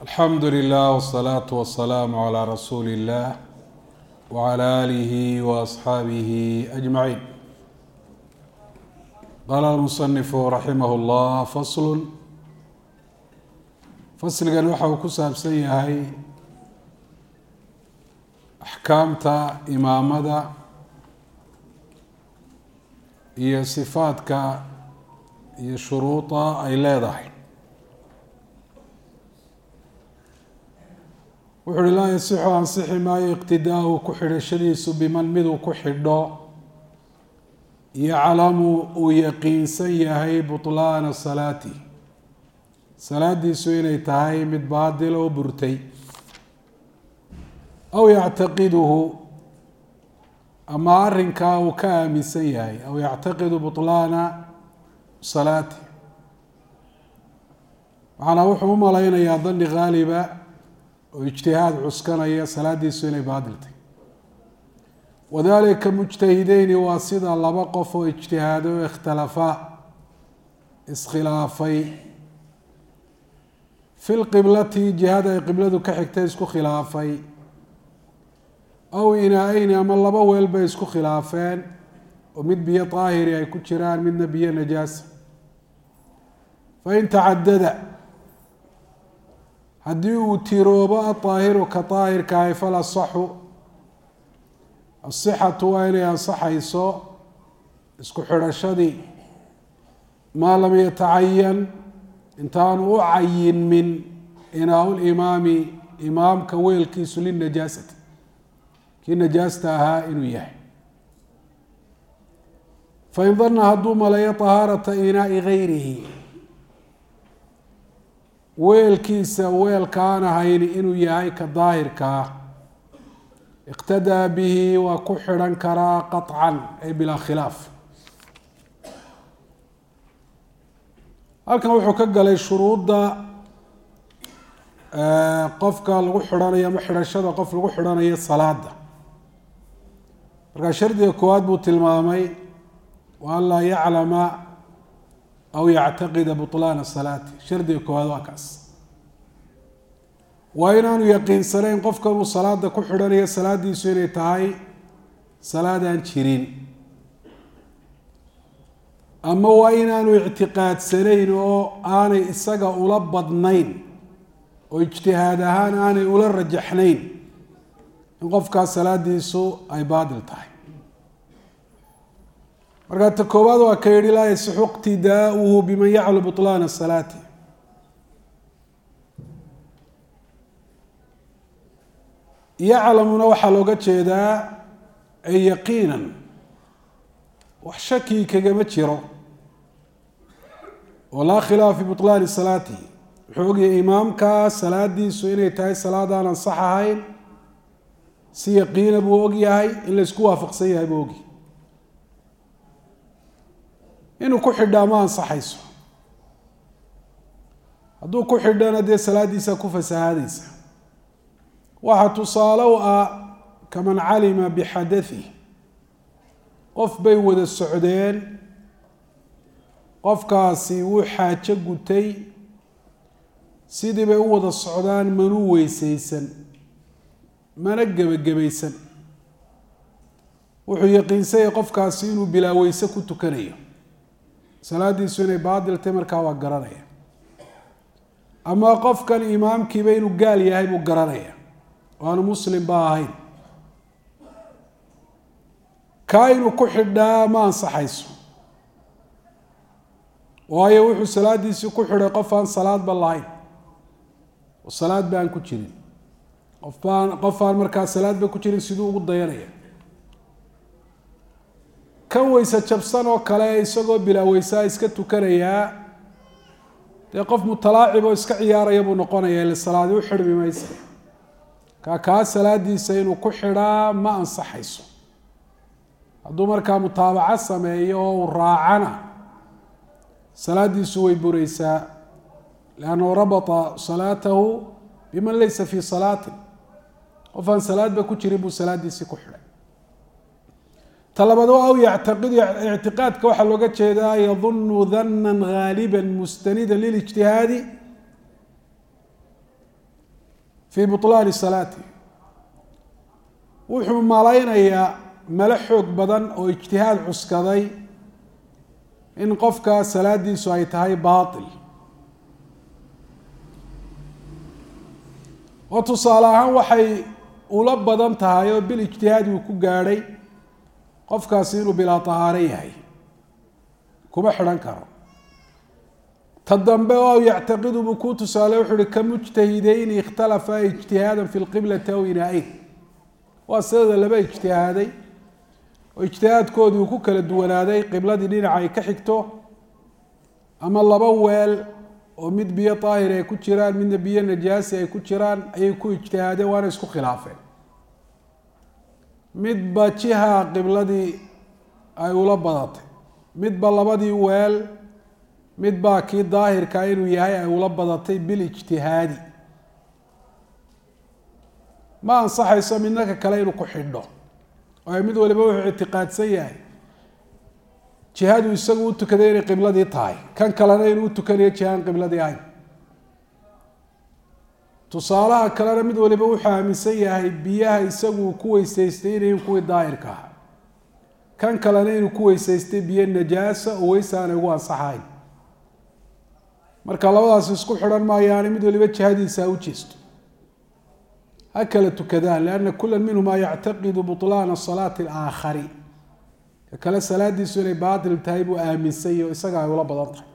alxamdu lilah wsalaatu wasalaamu calaa rasuuli illah wacala aalihi waasxaabihi ajmaciin qaala almusanifu raximah llah faslun fasligan waxa uu ku saabsan yahay axkaamta imaamada iyo sifaadka iyo shuruuda ay leedahay wuxu uhi laa yasixu ansixi maayo iqtidaau ku xidhashadiisu biman miduu ku xidho yaclamu uu yaqiinsan yahay butlaana salaati salaadiisu inay tahay mid baadil oo burtay aw yactaqiduhu ama arrinkaa uu ka aaminsan yahay aw yactaqidu butlaana salaati macnaa wuxuu u malaynayaa dani haaliba oo ijtihaad cuskanaya salaadiisu inay baadiltay wadalika mujtahideyni waa sida laba qof oo ijtihaado o ikhtalafaa iskhilaafay fi lqiblati jihada ay qibladu ka xigtay isku khilaafay aw inaa-eyni ama laba weel bay isku khilaafeen oo mid biyo daahiri ay ku jiraan midna biyo najaasa fain tacadada haddii uu tiroobo adaahiru ka daahirkahay fal asaxu asixatu waa inay ansaxayso isku xidhashadii maa lam yatacayan intaanu u cayinmin inaa limaami imaamka weelkiisu linajaasati kii najaasta ahaa inuu yahay fain dana hadduu maleeyo طahaarata inaai gayrihi weelkiisa weelkaan ahayn inuu yahay ka daahirkaa iqtadaa bihi waa ku xidhan karaa qaطcan ay bilaa khilaaf halkan wuxuu ka galay shuruudda qofka lagu xidhanayo ama xidhashada qof lagu xidhanayo salaada markaa shardiga koowaad buu tilmaamay wa an laa yaclama aw yactaqida buطlaana salaati shardiga koowaad waa kaas waa inaanu yaqiinsanayn qofkan uu salaada ku xidhanayo salaadiisu inay tahay salaadaan jirin ama waa inaanu ictiqaadsanayn oo aanay isaga ula badnayn oo ijtihaad ahaan aanay ula rajaxnayn in qofkaas salaadiisu ay baadil tahay markaa ta koowaad waa ka yihi laa yasixu iqtidaauhu biman yaclu buطlaana salaati yaclamuna waxaa looga jeedaa ay yaqiinan wax shaki kagama jiro oo laa khilaaf fi buطlaani salaati wuxuu ogyahay imaamka salaadiisu inay tahay salaadaan ansax ahayn si yaqiina buu ogyahay in laysku waafaqsan yahay buu ogyahay inuu ku xidhaa ma ansaxayso hadduu ku xidhana dee salaadiisa ku fasahaadaysa waxaa tusaale u ah kaman calima bixadathi qof bay wada socdeen qofkaasi wuu xaajo gutay sidii bay u wada socdaan manuu weysaysan mana gebagabaysan wuxuu yaqiinsanyay qofkaasi inuu bilaa weyse ku tukanayo salaadiisu inay baadiltay markaa waa garanaya ama qofkan imaamkiiba inuu gaal yahay buu garanaya oo aanu muslim ba ahayn kaa inuu ku xidhaa ma ansaxayso waayo wuxuu salaadiisii ku xidhay qof aan salaadba lahayn oo salaad ba aan ku jirin qof baan qof aan markaa salaadba ku jirin siduu ugu dayanaya kan weyse jabsan oo kale isagoo bilaa weysaa iska tukanayaa dee qof mutalaacib oo iska ciyaaraya buu noqonaya ile salaadi u xidhmi maysa kaa kaa salaadiisa inuu ku xidhaa ma ansaxayso hadduu markaa mutaabaco sameeyo oo uu raacana salaadiisu way bureysaa liannahu rabata salaatahu biman laysa fii salaatin qof aan salaadba ku jirin buu salaadiisii ku xidhay talabaad aw yactaqidu ictiqaadka waxaa looga jeedaa yadunu dana haaliba mustanida lilijtihaadi fii buطlaani salaati wuxuu malaynayaa male xoog badan oo ijtihaad cuskaday in qofka salaadiisu ay tahay baatil oo tusaale ahaan waxay ula badan tahay oo bil ijtihaadi uu ku gaadhay qofkaasi inuu bilaa tahaaro yahay kuma xidhan karo ta dambe oo yactaqidu buu kuu tusaale wuxu uhi ka mujtahideyni ikhtalafa ijtihaadan fi lqiblati aw inaa-eyn waa sidada laba ijtihaaday oo ijtihaadkoodii uu ku kala duwanaaday qibladii dhinaca ay ka xigto ama laba weel oo mid biyo daahir ay ku jiraan midna biyo najaasi ay ku jiraan ayay ku ijtihaadeen waana isku khilaafeen midba jiha qibladii ay ula badatay midba labadii weel midbaa kii daahirkaa inuu yahay ay ula badatay bil ijtihaadi ma ansaxayso midna ka kale inuu ku xidho oo mid waliba wuxuu ictiqaadsan yahay jihadu isagu u tukaday inay qibladii tahay kan kalena inuu utukanayo jihaan qibladii ahayn tusaalaha kalena mid waliba wuxuu aaminsan yahay biyaha isagu uu ku weysaystay inayn kuwii daahirka ah kan kalena inuu ku weysaystay biyo najaasa oo weysa aanay ugu ansaxayn marka labadaas isku xidhan maayaani mid waliba jihadiisa ha u jeesto ha kala tukadaan lianna kula minhumaa yactaqidu buطlaana salaati alaakhari ka kale salaadiisu inay baatil tahay buu aaminsay oo isaga ay ula badan tahay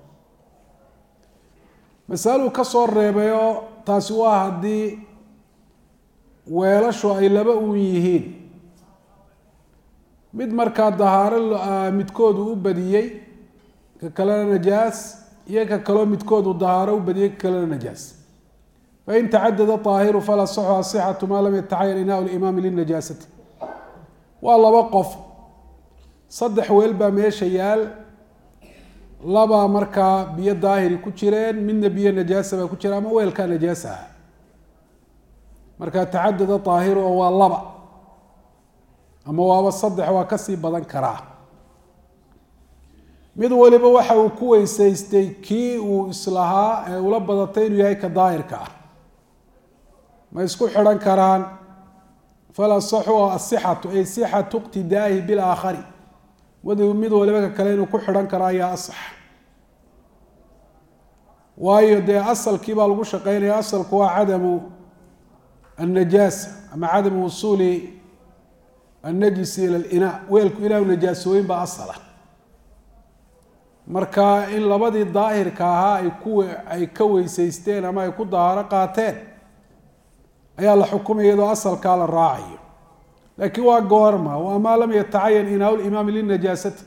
masaluu ka soo reebayoo taasi waa haddii weelashu ay laba uun yihiin mid markaa dahaaro midkoodu u badiyey ka kalena najaas iyo ka kaloo midkoodu dahaaro u badiyey ka kalena najaas fain tacadada طaahiru falaa saxu asixatu maa lam yatacayan inaa limaami linajaasati waa laba qof saddex weel baa meesha yaal labaa markaa biyo daahiri ku jireen midna biyo najaasa baa ku jira ama weelkaa najaasa ah markaa tacadada طaahiru oo waa laba ama waaba saddex waa kasii badan karaa mid waliba waxa uu ku weysaystay kii uu islahaa ee ula badatay inuu yahay ka daahirka ah ma isku xidhan karaan falasaxu asixatu ay sixatu iqtidaahi bilaakhari mid waliba ka kale inuu ku xidhan karo ayaa asax waayo dee asalkii baa lagu shaqeynaya asalku waa cadamu annajaasa ama cadamu wusuuli annajisi ila linaa weelku inaanu najaasooyin baa asala marka in labadii daahirka ahaa ay ku ay ka weysaysteen ama ay ku dahaaro qaateen ayaa la xukumaya iyadoo asalkaa la raacayo laakiin waa goorma waa maa lam yatacayan inaa limaami linajaasati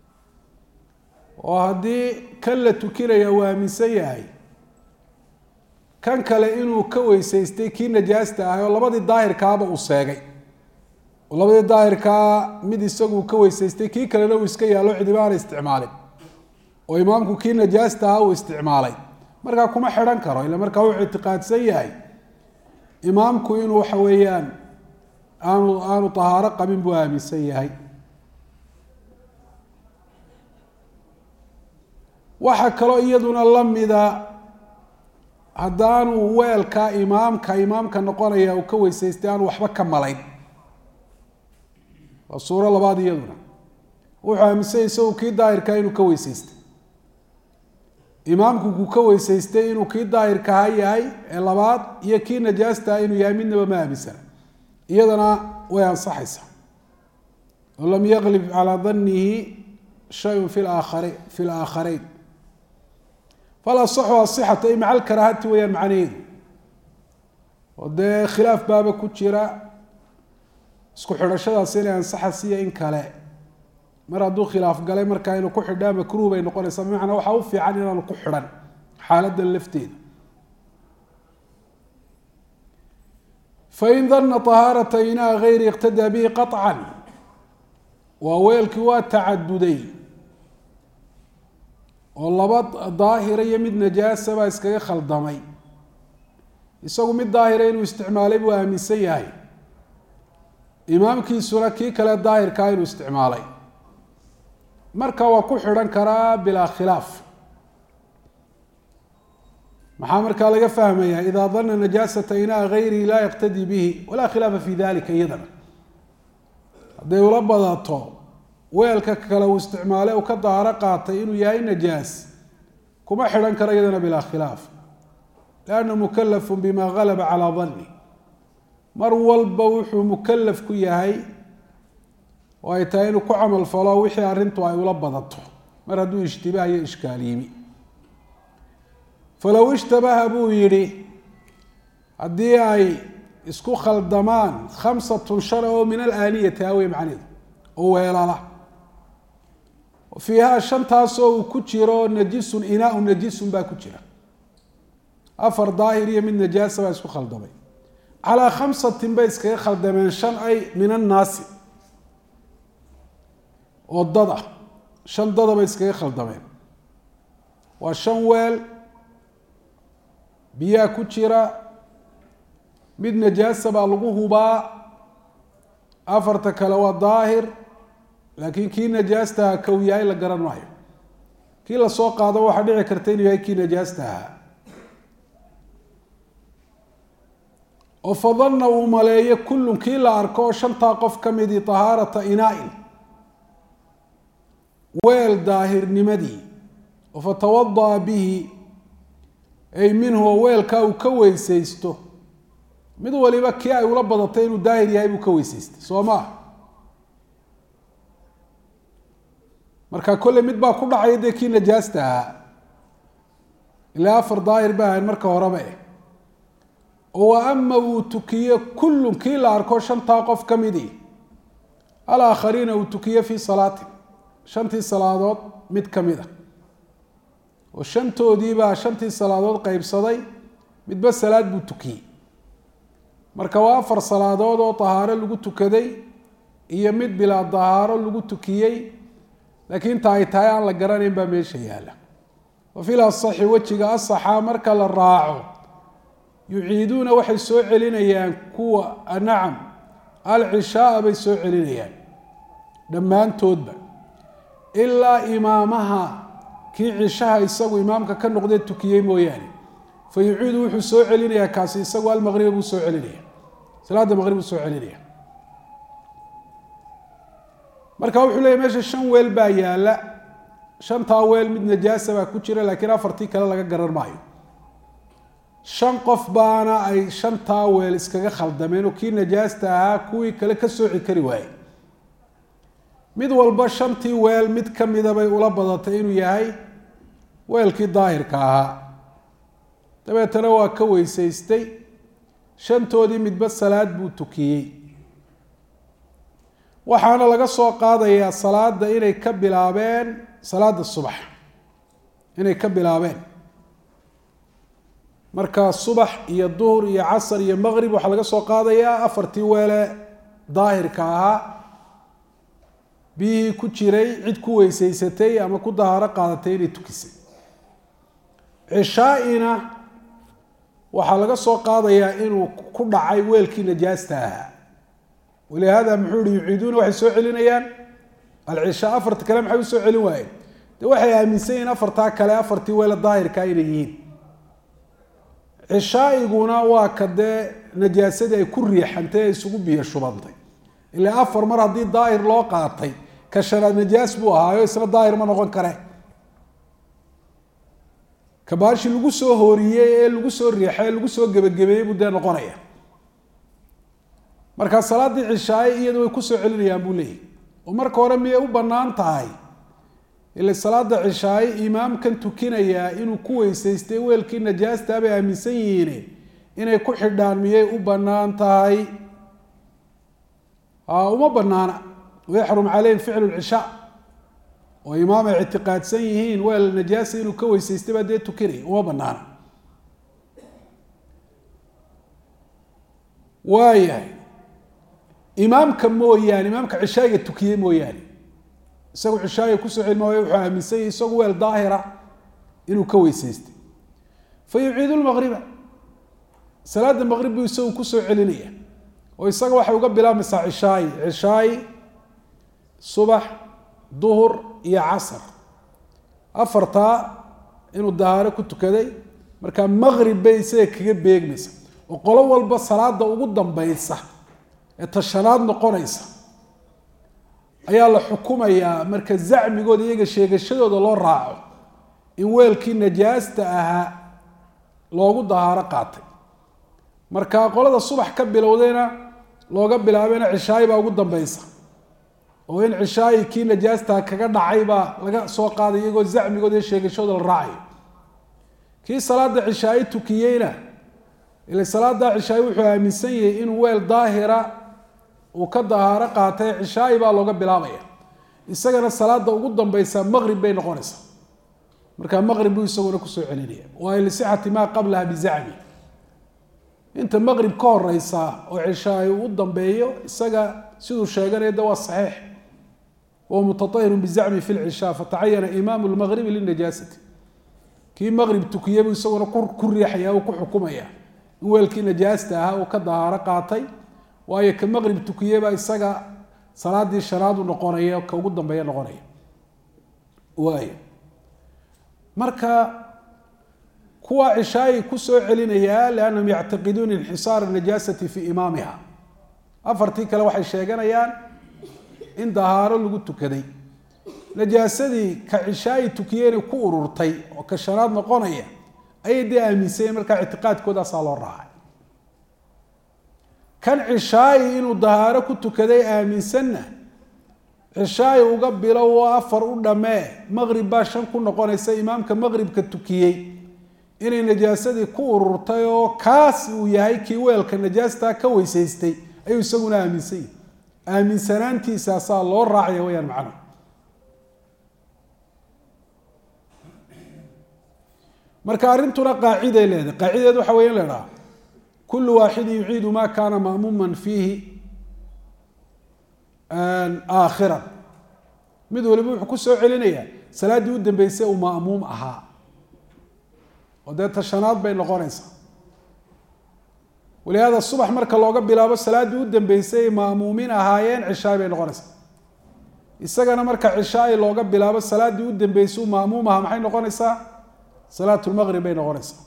oo haddii kan la tukinaya uu aaminsan yahay kan kale inuu ka weysaystay kii najaasta ahay oo labadii daahirkaaba uu seegay oo labadii daahirkaa mid isagu ka weysaystay kii kalena uu iska yaalo cidiba aana isticmaalin oo imaamku kii najaasta ahaa uu isticmaalay markaa kuma xidhan karo ila markaa wuxuu ictiqaadsan yahay imaamku inuu waxa weeyaan aanu aanu tahaaro qabin buu aaminsan yahay waxaa kaloo iyaduna lamida haddaanu weelka imaamka imaamka noqonaya uu ka weysaystay aanu waxba ka malayn waa suuro labaad iyaduna wuxuu aaminsanya isagu kii daahirkaa inuu ka weysaystay imaamku kuu ka weysaystay inuu kii daahirkaha yahay ee labaad iyo kii najaastaha inuu yahay midnaba ma aaminsana iyadana way ansaxaysaa oo lam yaklib calaa danihi shayun fi aakhari fi laakharayn falasaxu asixatu ay maca alkaraahati weyaan macnaheedu oo dee khilaaf baaba ku jira isku xidhashadaas inay ansaxasiyo in kale mar hadduu khilaaf galay markaa inuu ku xidhaa makruh bay noqonaysaa bimacnaa waxaa u fiican inaanu ku xidhan xaaladan lafteeda fain dana طahaarata inaa gayri iqtadaa bihi qaطcan waa weelkii waa tacaduday oo laba daahira iyo mid najaasa baa iskaga khaldamay isagu mid daahira inuu isticmaalay buu aaminsan yahay imaamkiisuna kii kale daahirkaa inuu isticmaalay marka waa ku xidhan karaa bilaa khilaaf maxaa markaa laga fahmayaa idaa dana najaasata inaa gayrihi laa yaqtadii bihi walaa khilaafa fi dalika iyadana hadday ula badato weelka kale uu isticmaale uu ka daaro qaatay inuu yahay najaas kuma xidhan karo iyadana bilaa khilaaf liannahu mukalafun bima galaba calaa danni mar walba wuxuu mukalaf ku yahay oo ay tahay inuu ku camal falo wixii arrintu ay ula badato mar hadduu ishtibaah iyo ishkaal yimi falow ishtabaha buu yidhi haddii ay isku khaldamaan khamsatun shan oo min alaaniyati awey macneedu oo weelala fiihaa shantaasoo uu ku jiro najisun inaaun najisun baa ku jira afar daahir iyo mid najaasa baa isku khaldamay calaa khamsatin bay iskaga khaldameen shan ay min annaasi oo dad ah shan dada bay iskaga khaldameen waa shan weel biyaa ku jira mid najaasa baa lagu hubaa afarta kale waa daahir laakiin kii najaastaha kow yahay la garan maayo kii lasoo qaado waxaa dhici karta inuu yahay kii najaasta ahaa oo fadanna uu maleeyo kullun kii la arko oo shantaa qof ka midii tahaarata inaa-in weel daahirnimadii oo fatawada'a bihi ay minhu oo weelkaa uu ka weysaysto mid waliba kii ay ula badatay inuu daahir yahay buu ka weysaystay soo maa marka kolley mid baa ku dhacaya dee kii najaasta ahaa ilaa afar daahir ba ahayn marka horeba eh oo wa ama uu tukiyo kullun kii la arko shantaa qof ka midii alaakhariina uu tukiyo fii salaatin shantii salaadood mid ka mid a oo shantoodiibaa shantii salaadood qeybsaday midba salaad buu tukiyey marka waa afar salaadood oo tahaaro lagu tukaday iyo mid bilaa tahaaro lagu tukiyey laakiin ta ay tahay aan la garanayn baa meesha yaalla wa fil asaxi wejiga asaxa marka la raaco yuciiduuna waxay soo celinayaan kuwa nacam alcishaaa bay soo celinayaan dhammaantoodba ilaa imaamaha kii cishaha isagu imaamka ka noqdee tukiyey mooyaane fa yuciidu wuxuu soo celinayaa kaasi isagu almaqriba buu soo celinaya salaada maqrib buu soo celinaya marka wuxuu leeyahy meesha shan weel baa yaalla shantaa weel mid najaasa baa ku jira laakiin afartii kale laga garan maayo shan qof baana ay shantaa weel iskaga khaldameen oo kii najaasta ahaa kuwii kale ka sooci kari waaye mid walba shantii weel mid ka mida bay ula badatay inuu yahay weelkii daahirka ahaa dabeetana waa ka weysaystay shantoodii midba salaad buu tukiyey waxaana laga soo qaadayaa salaada inay ka bilaabeen salaada subax inay ka bilaabeen marka subax iyo duhur iyo casar iyo maqrib waxaa laga soo qaadayaa afartii weele daahirka ahaa biyihii ku jiray cid ku weysaysatay ama ku dahaaro qaadatay inay tukisay cishaa-ina waxaa laga soo qaadayaa inuu ku dhacay weelkii najaasta ahaa walihaada muxuu ihi yuciiduuna waxay soo celinayaan alcishaa afarta kale maxay usoo celin waayeen de waxay aaminsan yihiin afartaa kale afartii weele daahirkaa inay yihiin cishaaiguna waa ka dee najaasadii ay ku riixantay ee isugu biyo shubantay ilaa afar mar haddii daahir loo qaatay ka shanaad najaas buu ahaayo isna daahir ma noqon kare kabaashi lagu soo hooriyey ee lagu soo riixay ee lagu soo gebagabeeyey buu dee noqonaya markaa salaaddii cishaaye iyada way kusoo celinayaan buu leeyahy oo marka hore miyay u bannaan tahay ila salaada cishaaye imaamkan tukinayaa inuu ku weysaystay weelkii najaastaa bay aaminsan yihiin inay ku xidhaan miyay u bannaan tahay uma banaana wayaxrum caleyhim ficlu lcishaa oo imaam ay ictiqaadsan yihiin weel najaasa inuu ka weysaystay baa dee tukinaya uma banaana waayahay imaamka mooyaane imaamka cishaayiga tukiyey mooyaane isagu cishaayiga kusoo celin maayo wuxuu aaminsan yahay isagu weel daahira inuu ka weysaystay fa yuciidu lmaqriba salaada maqrib buu isagu kusoo celinaya oo isaga waxay uga bilaabmaysaa cishaayi cishaayi subax duhur iyo casar afartaa inuu dahaaro ku tukaday marka maqrib bay isaga kaga beegmaysa oo qolo walba salaada ugu dambaysa ee tashanaad noqonaysa ayaa la xukumayaa marka zacmigooda iyaga sheegashadooda loo raaco in weelkii najaasta ahaa loogu dahaaro qaatay marka qolada subax ka bilowdayna looga bilaabayna cishaayi baa ugu dambeysa oo in cishaayi kii najaastaa kaga dhacay baa laga soo qaaday iyagoo zacmigooda iyo sheegashadooda la raacayo kii salaada cishaayi tukiyeyna ila salaada cishaayi wuxuu aaminsan yahay inuu weel daahira uu ka dahaaro qaatay cishaayi baa looga bilaabaya isagana salaada ugu dambeysa maqrib bay noqonaysaa markaa maqrib buu isaguna kusoo celinaya waayo lisixati maa qablaha bizacmi inta maqrib ka horeysa oo cishaayi uu dambeeyo isaga siduu sheeganaya de waa saxiix wahuwa mutaahirun bizacmi fi lcishaa fatacayana imaamu lmaqribi linajaasati kii maqrib tukiyey buu isaguna ku riixaya uu ku xukumaya in weelkii najaasta ahaa uu ka dahaaro qaatay waayo ka maqrib tukiyeyba isaga salaadii shanaad u noqonaya ka ugu dambeeya noqonaya waay marka kuwa cishaayi kusoo celinaya liannahum yactaqiduuna inxisaara najaasati fi imaamiha afartii kale waxay sheeganayaan in dahaaro lagu tukaday najaasadii ka cishaayi tukiyeyna ku ururtay oo ka shanaad noqonaya ayay dee aaminsanyeen markaa ictiqaadkoodaasaa loo raacay kan cishaayi inuu dahaaro ku tukaday aaminsanna cishaayi uga bilow oo afar u dhammee maqrib baa shan ku noqonaysa imaamka maqribka tukiyey inay najaasadii ku ururtay oo kaas uu yahay kii weelka najaastaa ka weysaystay ayuu isaguna aaminsan yahi aaminsanaantiisaasaa loo raacaya wayaan macnuhu marka arrintuna qaaciday leedahay qaacideed waxa weya in la idhaha kulu waaxidin yuciidu ma kana ma'muuman fiihi aakhiran mid waliba wuxuu kusoo celinayaa salaaddii u dambeysay uu ma'muum ahaa oo dee tashanaad bay noqonaysaa walihaada subax marka looga bilaabo salaaddii u dambeysay ay ma'muumiin ahaayeen cishaay bay noqonaysaa isagana marka cishaay looga bilaabo salaaddii u dambeysay uu ma'muum ahaa maxay noqonaysaa salaat lmaqrib bay noqonaysaa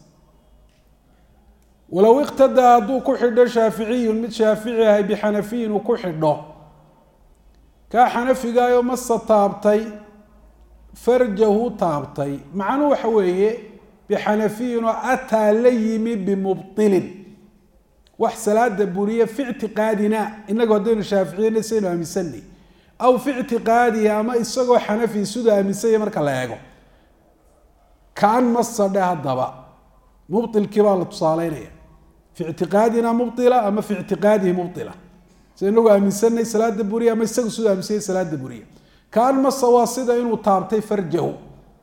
walow iqtadaa hadduu ku xidho shaaficiyun mid shaafici ahay bixanafiyin uu ku xidho kaa xanafigaayo masa taabtay farjahu taabtay macnuu waxa weeye bixanafiyin oo ataa la yimi bimubtilin wax salaada buriye fi ictiqaadina inagu haddaynu shaaficiyena saynu aaminsanay aw fi ictiqaadihi ama isagoo xanafi siduu aaminsanya marka la eego kaan masadhe haddaba mubtilkii baa la tusaaleynaya fi ictiqaadina mubila ama fi ictiqaadihi mubila sida inagu aaminsanay salaada buriya ama isagu siduu aaminsanya salaada buriya kaan masa waa sida inuu taabtay farjahu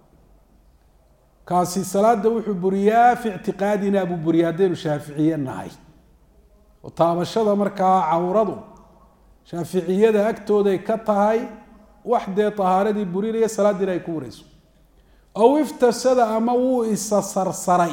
kaasi salaada wuxuu buriyaa fi ictiqaadina buu buriya haddaynu shaaficiye nahay oo taabashada markaa cawradu shaaficiyada agtooday ka tahay wax dee tahaaradii burinaya salaadiina ay ku wareyso aw iftasada ama wuu isa sarsaray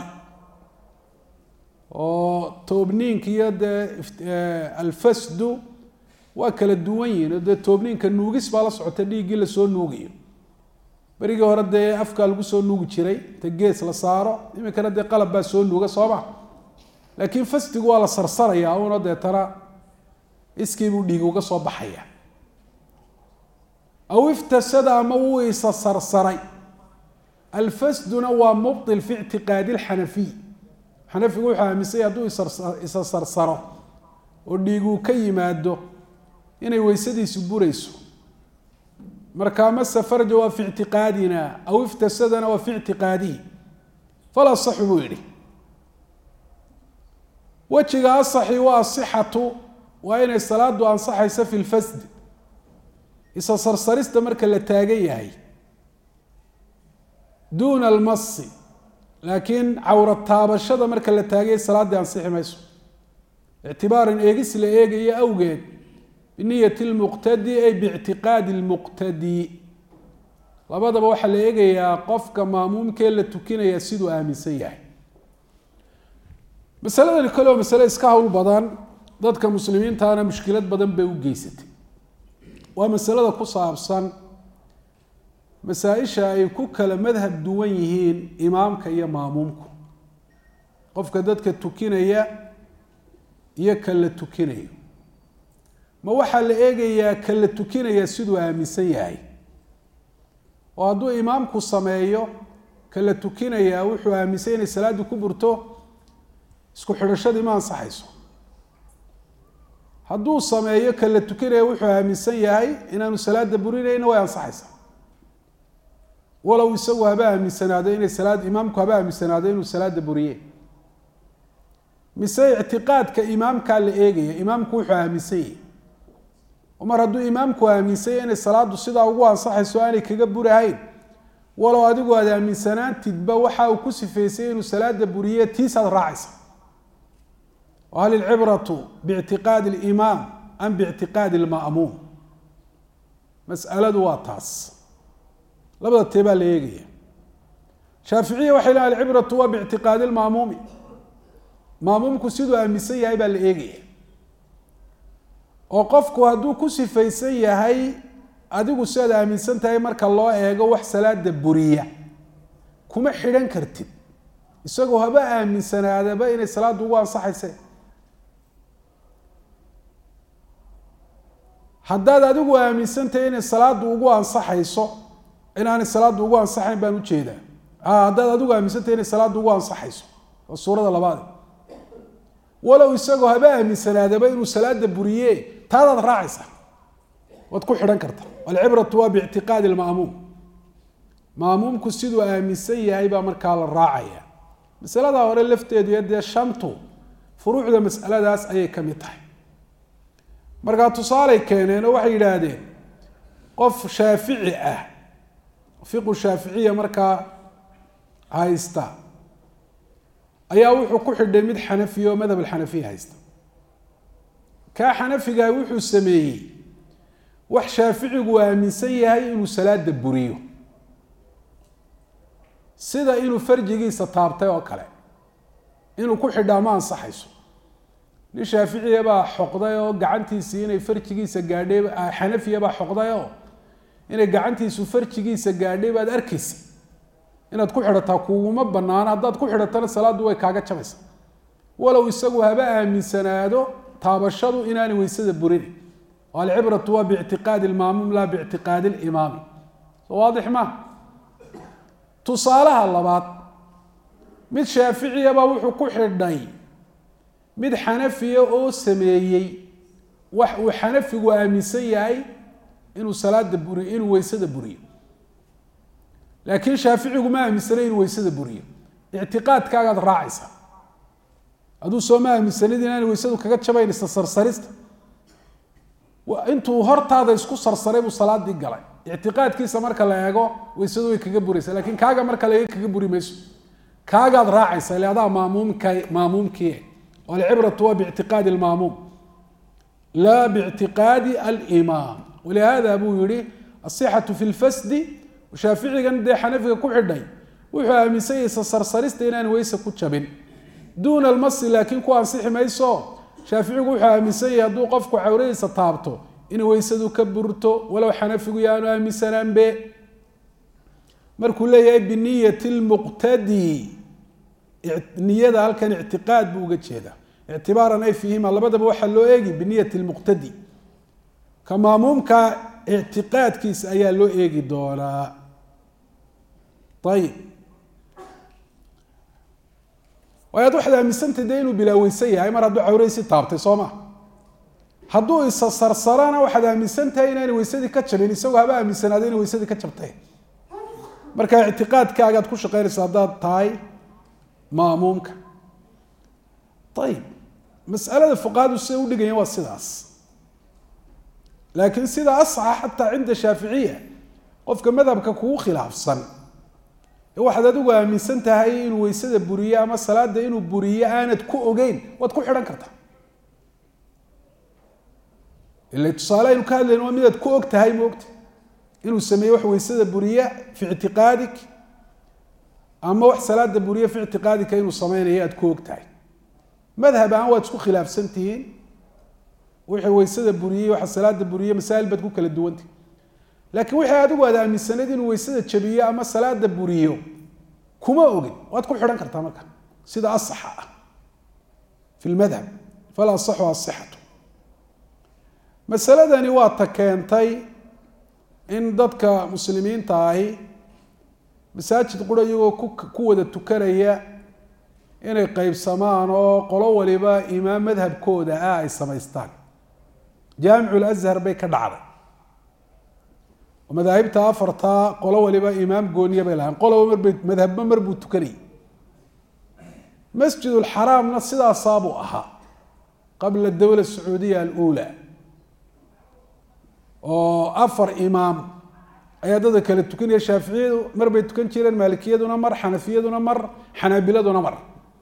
oo toobniinka iyo dee alfasdu waa kala duwan yihin oo dee toobniinka nuugis baa la socota dhiiggii lasoo nuugayo berigii hore dee afkaa lagu soo nuugi jiray inta gees la saaro iminkana dee qalab baa soo nuuga sooma laakiin fasdigu waa la sarsaraya una deetana iskiibuu dhiig uga soo baxaya aw iftasada ama wuu isa sarsaray alfasduna waa mubtil fi ictiqaadi lxanafiy xanafigu wuxuu aaminsanya hadduu isa sarsaro oo dhiiguu ka yimaado inay weysadiisu burayso markaa mase farja waa fi ictiqaadina aw iftasadana waa fi ictiqaadihi fal asaxu buu yidhi wejiga asaxi waa asixatu waa inay salaadu ansaxayso fi lfasd isa sarsarista marka la taagan yahay duuna almasi laakiin cawra taabashada marka la taagaya salaaddii ansixi mayso ictibaaran eegis la eegayo awgeed biniyati lmuqtadi ay biictiqaadi lmuqtadi labadaba waxaa la eegayaa qofka maamuumkee la tukinaya siduu aaminsan yahay masaladani kale oo masale iska hawl badan dadka muslimiintaana mushkilad badan bay u geysatay waa masalada ku saabsan masaa-isha ay ku kala madhab duwan yihiin imaamka iyo maamuumku qofka dadka tukinaya iyo ka la tukinayo ma waxaa la eegayaa ka la tukinaya siduu aaminsan yahay oo hadduu imaamku sameeyo ka la tukinayaa wuxuu aaminsan inay salaaddii ku burto isku xidhashadii ma ansaxayso hadduu sameeyo ka la tukinaya wuxuu aaminsan yahay inaanu salaada burinayna way ansaxaysaa walow isagu haba aaminsanaado inay salaad imaamku haba aaminsanaado inuu salaada buriye mise ictiqaadka imaamkaa la eegaya imaamku wuxuu aaminsan yahay oo mar hadduu imaamku aaminsanya inay salaadu sidaa ugu ansaxayso aanay kaga burahayn walow adigu aad aaminsanaantidba waxa uu ku sifeysay inuu salaada buriye tiisaad raacaysa hal ilcibratu biictiqaadi alimaam am biictiqaadi alma'muum mas'aladu waa taas labada tee baa la eegaya shaaficiya waxay lehan alcibratu waa biictiqaadi lma'muumi maamuumku siduu aaminsan yahay baa la eegaya oo qofku hadduu ku sifaysan yahay adigu sidaad aaminsan tahay marka loo eego wax salaada buriya kuma xidhan kartid isagoo haba aaminsanaadaba inay salaaddu ugu ansaxayse haddaad adigu aaminsantahay inay salaaddu ugu ansaxayso inaanay salaaddu ugu ansaxayn baan ujeedaa haddaad adigu aaminsantahay inay salaaddu ugu ansaxayso waa suurada labaade walow isagoo haba aaminsanaadaba inuu salaada buriye taadaad raacaysa waad ku xidhan karta alcibratu waa biictiqaadi lma'muum maamuumku siduu aaminsan yahay baa markaa la raacaya masaladaa hore lafteedu iyo dee shantu furuucda masaladaas ayay ka mid tahay markaa tusaaley keeneen oo waxay yidhaahdeen qof shaafici ah fiqu shaaficiya markaa haysta ayaa wuxuu ku xidhay mid xanafiya oo madhab alxanafiya haysta kaa xanafigaa wuxuu sameeyey wax shaaficigu aaminsan yahay inuu salaada buriyo sida inuu farjigiisa taabtay oo kale inuu ku xidhaa ma ansaxayso nin shaaficiya baa xoqday oo gacantiisii inay farjigiisa gaadhay xanafiya baa xoqday oo inay gacantiisu farjigiisa gaadhay baad arkaysa inaad ku xidhataa kuguma banaana haddaad ku xidhatana salaaddu way kaaga jabaysa walow isagu haba aaminsanaado taabashadu inaanay weysada burinin oo alcibratu waa biictiqaadi almaamuum laa biictiqaadi alimaami soo waadix maa tusaalaha labaad mid shaaficiyabaa wuxuu ku xidhay mid xanafiya oo sameeyey wax uu xanafigu aaminsan yahay inuu salaada buriyo inuu weysada buriyo laakiin shaaficigu ma aaminsanay inuu weysada buriyo ictiqaadkaagaad raacaysaa aduu soo ma aaminsanid inaanay weysadu kaga jabaynaysa sarsarista intuu hortaada isku sarsaray buu salaadii galay ictiqaadkiisa marka la eego weysadu way kaga buraysa lakiin kaaga marka laga kaga buri mayso kaagaad raacaysa ile adaa maamuumka maamuumkii alcibratu waa biictiqaadi almaamuum laa biictiqaadi alimaam walihada buu yihi asixatu fi lfasdi shaaficigan dee xanafiga ku xidhay wuxuu aaminsanyaysa sarsarista inaan weyse ku jabin duuna almasi laakiin ku ansixi mayso shaaficigu wuxuu aaminsan yahay hadduu qofku cawradiisa taabto in weysadu ka burto walow xanafigu yaanu aaminsanaanbe markuu leeyahay biniyati lmuqtadi niyada halkan ictiqaad buu uga jeedaa ictibaaran ay fiihima labadaba waxaa loo eegi biniyati lmuqtadi ka maamuumka ictiqaadkiisa ayaa loo eegi doonaa ayib waayaad waxaad aaminsantay dee inuu bilaaweysan yahay mar hadduu cawradiisi taabtay soo ma hadduu isa sarsarana waxaad aaminsan tahay inaanay weysadii ka jabin isagoo haba aaminsanaado inay weysadii ka jabtay marka ictiqaadkaagaad ku shaqeynaysa haddaad tahay maamuumka ayib masalada fuqahadu siday udhigayaan waa sidaas laakiin sida asaxa xataa cinda shaaficiya qofka madhabka kugu khilaafsan ee waxaad adigu aaminsan tahay inuu weysada buriyo ama salaada inuu buriyo aanad ku ogeyn waad ku xidhan kartaa ila tusaale aynu ka hadlayno waa midaad ku og tahay maogta inuu sameeye wax weysada buriya fi ictiqaadik ama wax salaada buriya fi ictiqaadika inuu sameynayo aad ku og tahay madhab ahaan waad isku khilaafsan tihiin wixii weysada buriyey waxa salaada buriye masaa'il baad ku kala duwantihi laakiin wixii adigu aad aaminsanayd inuu weysada jabiyo ama salaada buriyo kuma ogin waad ku xidhan kartaa marka sida asaxa ah fi lmadhab fal asaxu asixatu masaladani waa ta keentay in dadka muslimiinta ahi masaajid qura iyagoo ku ku wada tukanaya inay qeybsamaan oo qolo waliba imaam madhabkooda ah ay samaystaan jaamicu lazhar bay ka dhacday oo madaahibta afartaa qolo waliba imaam gooniya bay lahayn qoloba marbay madhabba mar buu tukanayay masjid lxaraamna sidaasaabuu ahaa qabla dowla sacuudiya alula oo afar imaam ayaa dadka kala tukanaya shaaficiyadu mar bay tukan jireen maalikiyaduna mar xanafiyaduna mar xanaabiladuna mar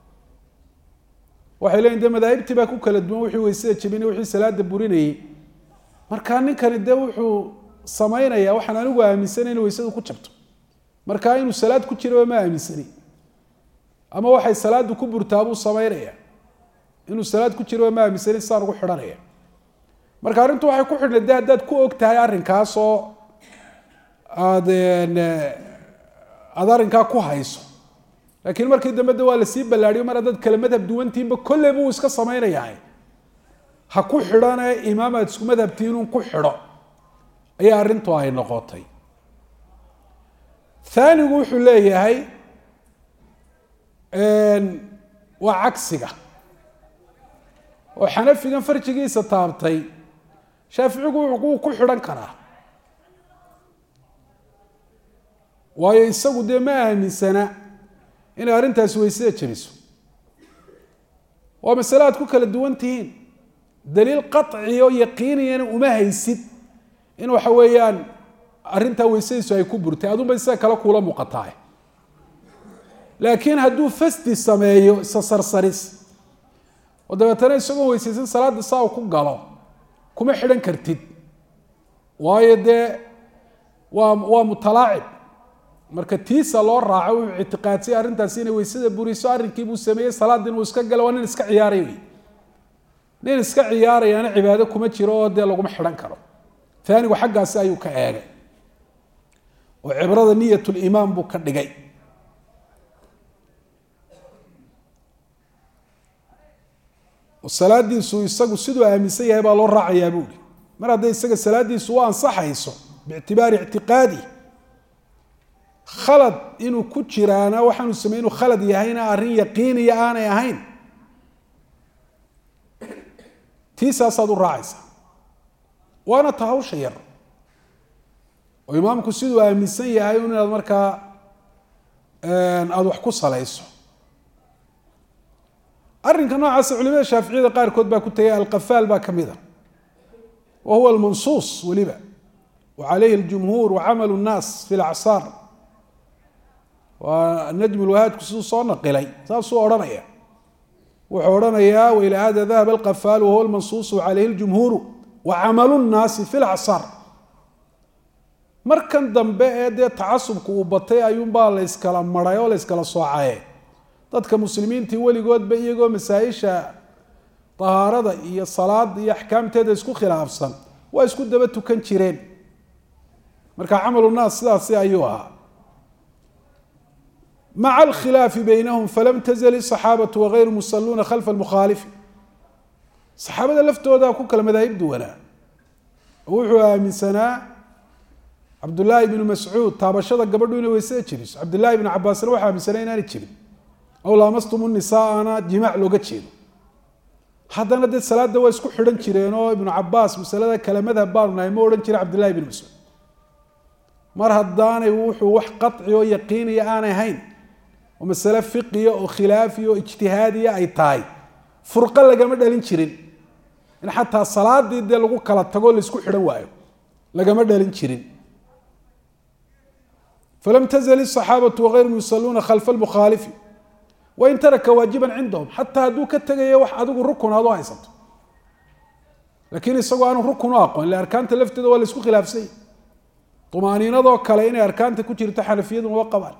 waxay leeyiin de madaahibtii baa ku kala duwan wixii weysada jebinay wixii salaada burinayay markaa ninkani dee wuxuu samaynaya waxaan anigu aaminsanay in weysadu ku jabto markaa inuu salaad ku jiraba ma aaminsani ama waxay salaadu ku burtaabuu samaynaya inuu salaad ku jiraba ma aaminsani saan ugu xidhanaya marka arrintu waxay ku xidhnay de haddaad ku og tahay arrinkaasoo aad aada arrinkaa ku hayso laakiin markii dambe de waa lasii ballaadhiyo mar haddaad kale madhab duwantiinba kolley buu iska samaynayaa ha ku xidhane imaam aad isku madhabtiinun ku xidho ayaa arrintu ay noqotay haanigu wuxuu leeyahay waa cagsiga oo xanafigan farjigiisa taabtay shaaficigu wuu ku xidhan karaa waayo isagu dee ma aaminsana inay arrintaasi weysada jebiso waa masale aad ku kala duwan tihiin daliil qaci oo yaqiiniyana uma haysid in waxa weeyaan arrintaa weysadiisu ay ku burtay adunba isaga kale kuula muuqataa laakiin hadduu fasdi sameeyo isa sarsaris oo dabeetana isagoo weysaysan salaada saa u ku galo kuma xidhan kartid waayo dee waa waa mutalaacib marka tiisa loo raaco wuxuu ictiqaadsay arrintaasi inay weysada buriso arrinkii buu sameeyey salaadin uu iska galo waa nin iska ciyaaray wey nin iska ciyaarayaana cibaado kuma jiro oo dee laguma xidhan karo aanigu xaggaasi ayuu ka eegay oo cibrada niyat limaam buu ka dhigay oo salaadiisu isagu siduu aaminsan yahay baa loo raacayaa buuri mar hadday isaga salaadiisu u ansaxayso biictibaari ictiqaadi khalad inuu ku jiraana waxaanu samey inuu khalad yahayna arrin yaqiiniya aanay ahayn tiisaasaad u raacaysaa waana ta hawsha yar oo imaamku siduu aaminsan yahay un inaad markaa aada wax ku salayso arrinka noocaasa culimada shaaficiyada qaarkood baa ku tegay alqafaal baa ka mid a wa huwa almansuus weliba wa calayhi aljumhuur wa camalu nnaas fi lacsaar waa najm lwahaadku siduu soo naqilay saasuu odhanaya wuxuu odhanayaa waila hada dahaba alqafaal wahuwa almansuusu calayhi ljumhuuru wa camalu nnaasi fi lacsaar markan dambe ee dee tacasubku uu batay ayuunbaa la yskala maray oo la yskala soocaye dadka muslimiintii weligoodba iyagoo masaa-isha tahaarada iyo salaada iyo axkaamteeda isku khilaafsan waa isku daba tukan jireen marka camalu naas sidaasi ayuu ahaa maca alkhilaafi baynahum falam tazal isaxaabatu wagayru musaluuna khalfa almukhaalifi saxaabada laftooda ku kala madaahib duwanaa oo wuxuu aaminsanaa cabdullaahi bnu mascuud taabashada gabadhu inay weysada jiriso cabdillahi bnu cabaasna waxaa aaminsanaa inaanay jirin aw laamastumu nisaana jimaac looga jeedo haddana dee salaada waa isku xidhan jireen oo ibnu cabaas masalada kale madhab baanu nahay ma odhan jira cabdillahi bnu mascuud mar haddaanay wuxuu wax qaci oo yaqiiniya aanay hayn oo masale fiqiya oo khilaafiya oo ijtihaadiya ay tahay furqo lagama dhalin jirin in xataa salaadii dee lagu kala tago laisku xidhan waayo lagama dhalin jirin falam tazal isaxaabatu wagayrum yusaluuna khalfa lmukhaalifi wain taraka waajiban cindahum xataa hadduu ka tegayo wax adigu rukun aad u haysato laakiin isagoo aanu rukun u aqoon ille arkaanta lafteeda waa la isku khilaafsanya umaaniinadoo kale inay arkaanta ku jirto xanafiyaduna waa qabaan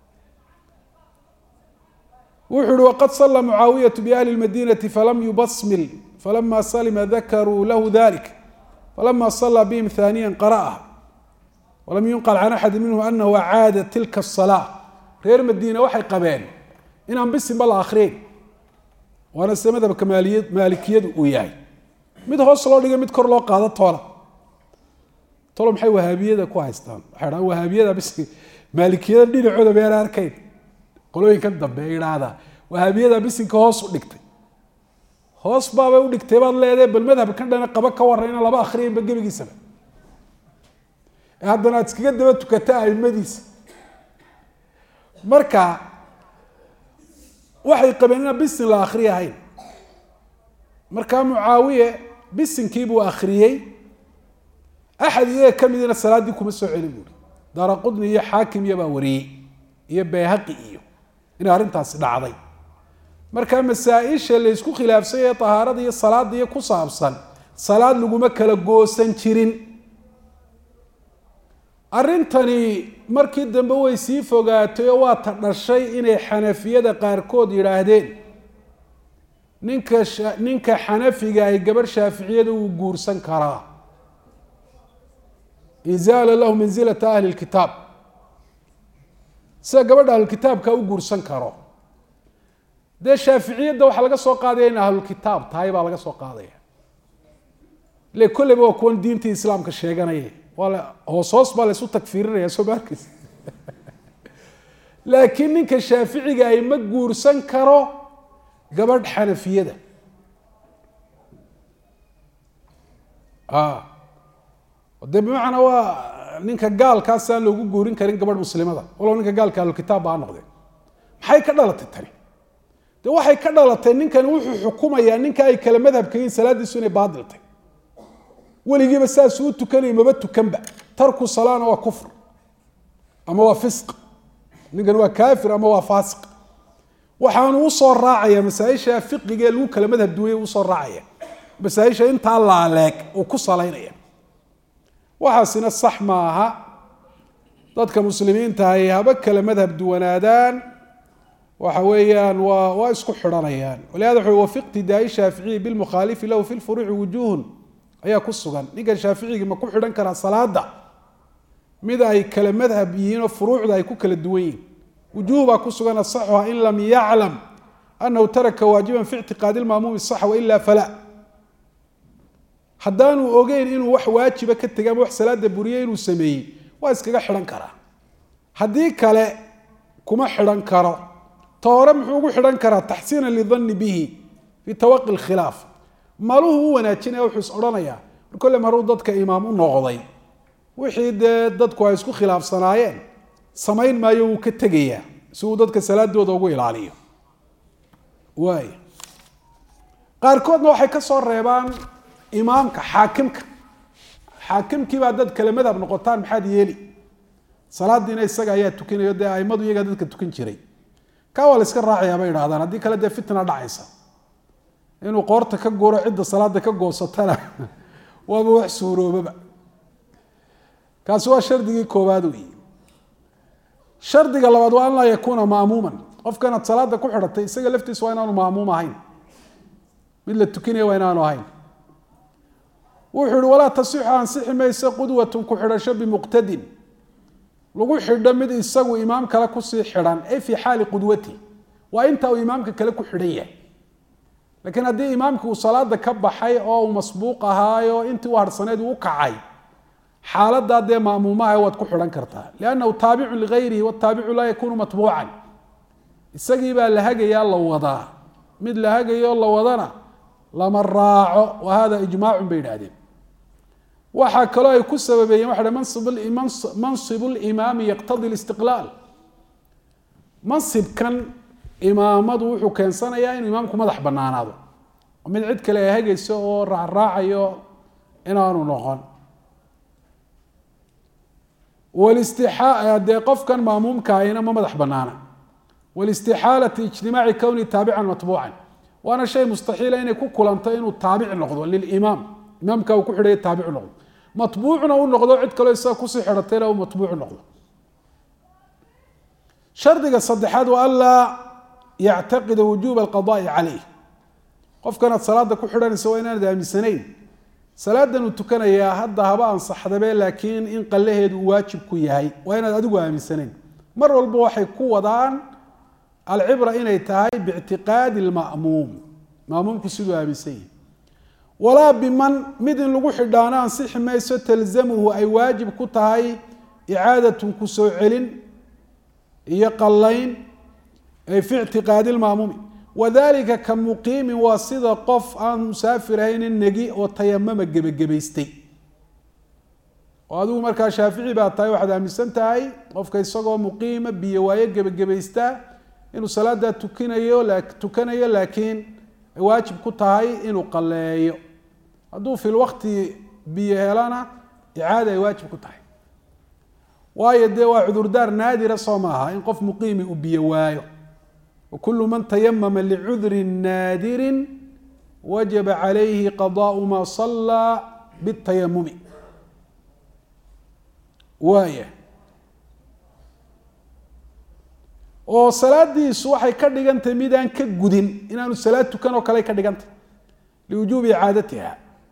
wuxuu uhi waqad sala mucaawiyatu biahli lmadinati falam yubasmil falama salima dakaruu lahu dalik falama sala bihim haaniya qara'aha walam yunqal can axadi minhum anahu acaada tilka asalaa reer madiina waxay qabeen inaan bisinba la akriyeyn waana sida madhabka maaliya maalikiyadu uu yahay mid hoos loo dhiga mid kor loo qaado toola tolo maxay wahaabiyada ku haystaan waxay dhahaan wahaabiyada bis maalikiyada dhinacooda meena arkayn qolooyinkan dambe ay idhaahdaa wahaabiyada bisinka hoos u dhigtay hoos baabay u dhigtay baad leedahay bal madhabkan dhana qaba ka warran inaan laba akhriyanba gebigiisaba ee haddana aad iskaga daba tukata aimadiisa marka waxay qabeen inaan bisin la akri ahayn markaa mucaawiye bisinkiibuu akhriyey axad iyaga ka midina salaaddii kuma soo celin buuri daara qudni iyo xaakim iyo baa wariyey iyo bayhaqi iyo inay arrintaasi dhacday marka masaa-isha laysku khilaafsay ee tahaarada iyo salaada iyo ku saabsan salaad laguma kala goosan jirin arrintani markii dambe way sii fogaatay oo waa ta dhashay inay xanafiyada qaarkood yidhaahdeen ninka ninka xanafiga ay gabarh shaaficiyada uu guursan karaa izaala lahu mansilata ahli lkitaab sida gabadha ahlulkitaabka u guursan karo dee shaaficiyadda waxaa laga soo qaadaya in ahlulkitaab tahay baa laga soo qaadaya ile kolleyba waa kuwan diintii islaamka sheeganaya waa la hoos hoos baa laysu tagfiirinaya soo ma arkeysa laakiin ninka shaaficiga ay ma guursan karo gabadh xanafiyada de bimacnaa waa ninka gaalkaasaan loogu guurin karin gabadh muslimada walow ninka gaalka ahlulkitaab baa noqdeen maxay ka dhalatay tani de waxay ka dhalatay ninkani wuxuu xukumayaa ninka ay kala madhabka yihiin salaadiisu inay baadiltay weligiiba saasuu u tukanaya maba tukanba tarku salaana waa kufr ama waa fisq ninkan waa kaafir ama waa faasiq waxaanu usoo raacaya masaaisha fiqiga ee lagu kala madhab duwaya usoo raacaya masaaisha intaa laaleeg uu ku salaynaya waxaasina sax maaha dadka muslimiinta ay haba kala madhab duwanaadaan waxa weeyaan waa waa isku xidhanayaan walihada wuxu wa fi iqtidaai shaaficiyi bilmukhaalifi lahu fi lfuruuci wujuhun ayaa ku sugan ninkan shaaficigii ma ku xidhan karaa salaada mid ay kala madhab yihiin oo furuucda ay ku kala duwan yihiin wujuh baa ku sugan asaxuha in lam yaclam anahu taraka waajiban fi ictiqaadi lmaamuumi saxa waila fala haddaanu ogeyn inuu wax waajiba ka tegay ama wax salaada buriye inuu sameeyey waa iskaga xidhan karaa haddii kale kuma xidhan karo ta hore muxuu ugu xidhan karaa taxsiina lidanni bihi fi tawaqi lkhilaaf maluhu u wanaajinaya wuxuu is odhanayaa mar kolle maruu dadka imaam u noqday wixii dee dadku ay isku khilaafsanaayeen samayn maayo wuu ka tegayaa si uu dadka salaadooda ugu ilaaliyo waay qaarkoodna waxay ka soo reebaan imaamka xaakimka xaakimkiibaa dad kale madhab noqotaan maxaad yeeli salaadiina isaga ayaa tukinayo dee aimadu iyagaa dadka tukan jiray kaa waa la iska raacayaa bay idhahdaan haddii kale dee fitna dhacaysa inuu qoorta ka guro cidda salaada ka goosatana waaba wax suuroobaba kaasi waa shardigii koowaad wey shardiga labaad waa an laa yakuuna maamuuman qofkanaad salaada ku xidhatay isaga laftiisa waa inaanu maamuum ahayn mid la tukinaya waa inaanu ahayn wuxuu ihi walaa tasixu ansixi mayse qudwatun ku xidhasho bimuqtadin lagu xidho mid isagu imaam kale kusii xidhan ay fii xaali qudwati waa inta uu imaamka kale ku xidhan yahay laakiin haddii imaamki uu salaada ka baxay oo uu masbuuq ahaayo intii u harhsaneed uu u kacay xaaladaa dee maamuumaha waad ku xidhan kartaa liannahu taabicun ligayrihi wataabicu laa yakuunu matbuucan isagii baa la hagayaa la wadaa mid la hagayo la wadana lama raaco wa hada ijmaacun bay idhahdeen waxaa kaloo ay ku sababeeyeen waxa mansibu limaami yaqtadi listiqlaal mansibkan imaamadu wuxuu keensanayaa inuu imaamku madax banaanaado mid cid kale ay hagayso oo raacraacayo inaanu noqon dee qofkan maamuumka ahina ma madax banaana walistixaalati ijtimaaci kowni taabican matbuucan waana shay mustaxiila inay ku kulanto inuu taabic noqdo lilimaam imaamka uu ku xidhaya taabicu noqdo matbuucna u noqdo cid kaleo isaga kusii xidhatayna uu matbuucu noqdo shardiga saddexaad waa anlaa yactaqida wujuuba alqadaai caleyh qofkanaad salaada ku xidhanaysa waa inaanad aaminsanayn salaadan uu tukanayaa hadda haba ansaxdabe laakiin in qallaheedu uu waajib ku yahay waa inaad adigu aaminsanayn mar walba waxay ku wadaan alcibra inay tahay biictiqaadi lma'muum maamuumku siduu aaminsan yahi walaa biman mid in lagu xidhaano ansixi mayso talzamuhu ay waajib ku tahay icaadatun ku soo celin iyo qallayn ay fi ictiqaadi lma'muumi wadalika ka muqiimin waa sida qof aan musaafir ahaynin negi oo tayamama gebagabaystay oo adigu markaa shaafici baa tahay waxaad aaminsan tahay qofka isagoo muqiima biyo waayo gebagabaystaa inuu salaadaa tukinayo tukanayo laakiin ay waajib ku tahay inuu qaleeyo hadduu fi lwaqti biyo helana icaada ay waajib ku tahay waayo dee waa cudurdaar naadira soo maaha in qof muqiimi uu biyo waayo wakulu man tayamama licudrin naadirin wajaba calayhi qadaau ma sallaa bitayamumi waaya oo salaadiisu waxay ka dhigantahay midaan ka gudin inaanu salaad tukan oo kale ka dhigantah liwujuubi icaadatiha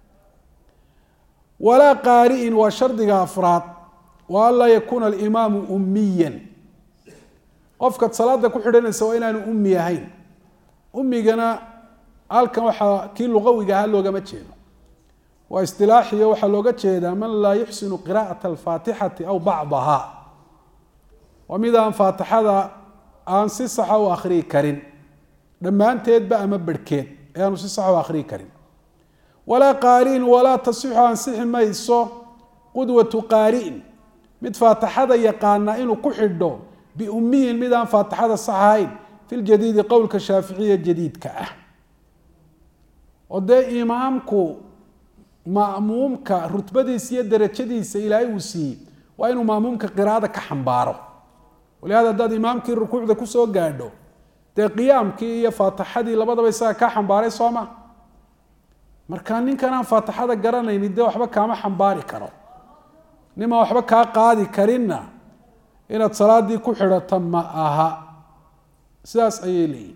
walaa qaari'in waa shardiga afraad wa an laa yakuuna alimaamu ummiyan qofkaad salaada ku xidhanaysa waa inaanu ummi ahayn ummigana halkan waxaa kii luqawiga ahaa loogama jeedo waa istilaaxiyo waxaa looga jeedaa man laa yuxsinu qiraa'ata alfaatixati aw bacdaha waa mid aan faatixada aan si saxa u akhriyi karin dhammaanteedba ama berhkeed ee aanu si saxa u akhriyi karin walaa qaari'in walaa tasixu ansixi mayso qudwatu qaari'in mid faatixada yaqaana inuu ku xidho biummiyin mid aan faatixada sax ahayn fi ljadiidi qowlka shaaficiya jadiidka ah oo dee imaamku ma'muumka rutbadiisa iyo darajadiisa ilaahay uu siiyey waa inuu ma'muumka qiraa'ada ka xambaaro walihada haddaad imaamkii rukuucda kusoo gaadho dee qiyaamkii iyo faatixadii labadaba isaga kaa xambaaray soo ma marka ninkan aan faatixada garanayni dee waxba kaama xambaari karo nimaan waxba kaa qaadi karinna inaad salaadii ku xidhato ma aha sidaas ayay leeyihin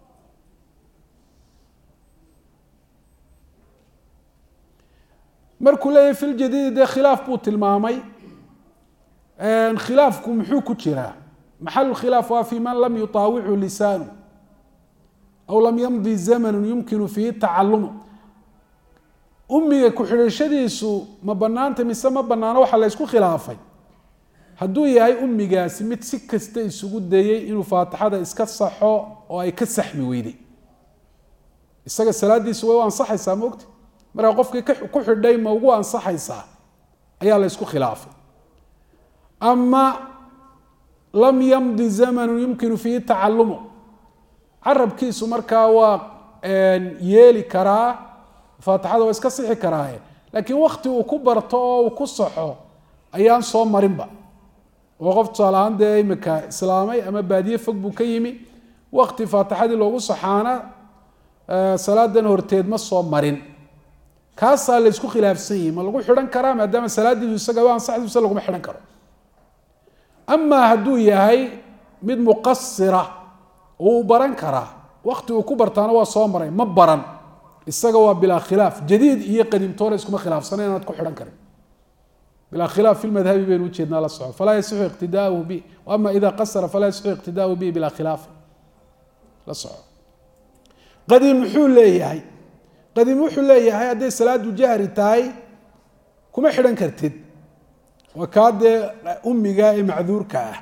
markuu leeyahy fi ljadiidi dee khilaaf buu tilmaamay khilaafku muxuu ku jiraa maxalu khilaaf waa fi man lam yutaawicu lisaanu aw lam yamdi zamanu yumkinu fiihi tacalumu umiga ku-xidhashadiisu ma banaanta mise ma banaano waxaa la ysku khilaafay hadduu yahay umigaasi mid si kasta isugu dayey inuu faatixada iska saxo oo ay ka saxmi weyday isaga salaadiisu way u ansaxaysaa maogta markaa qofkii ku xidhay ma ugu ansaxaysaa ayaa la ysku khilaafay ama lam yamdi zamanu yumkinu fiihi tacalumu carabkiisu markaa waa yeeli karaa faatixada waa iska sixi karaaye laakiin wakti uu ku barto oo uu ku saxo ayaan soo marinba oo qof tusaale ahaan dee imika islaamay ama baadiye fog buu ka yimi wakti faatixadii loogu saxaana salaadan horteed ma soo marin kaasaa la ysku khilaafsan yihi ma lagu xidhan karaa maadaama salaadiisu isaga u ansaxdiisa laguma xidhan karo amaa hadduu yahay mid muqasira uu baran karaa wakti uu ku bartaana waa soo maray ma baran isaga waa bilaa khilaaf jadiid iyo qadiimtoona iskuma khilaafsana inaad ku xidhan karin bilaa khilaaf fi lmadhabi baynu ujeednaa la soco falaa yasixu iqtidaauhu bi ama ida qasara falaa yasixu iqtidaauhu bi bilaa khilaaf la soco qadiim muxuu leeyahay qadiim wuxuu leeyahay hadday salaadu jahri tahay kuma xidhan kartid waa kaa dee umiga ee macduurka ah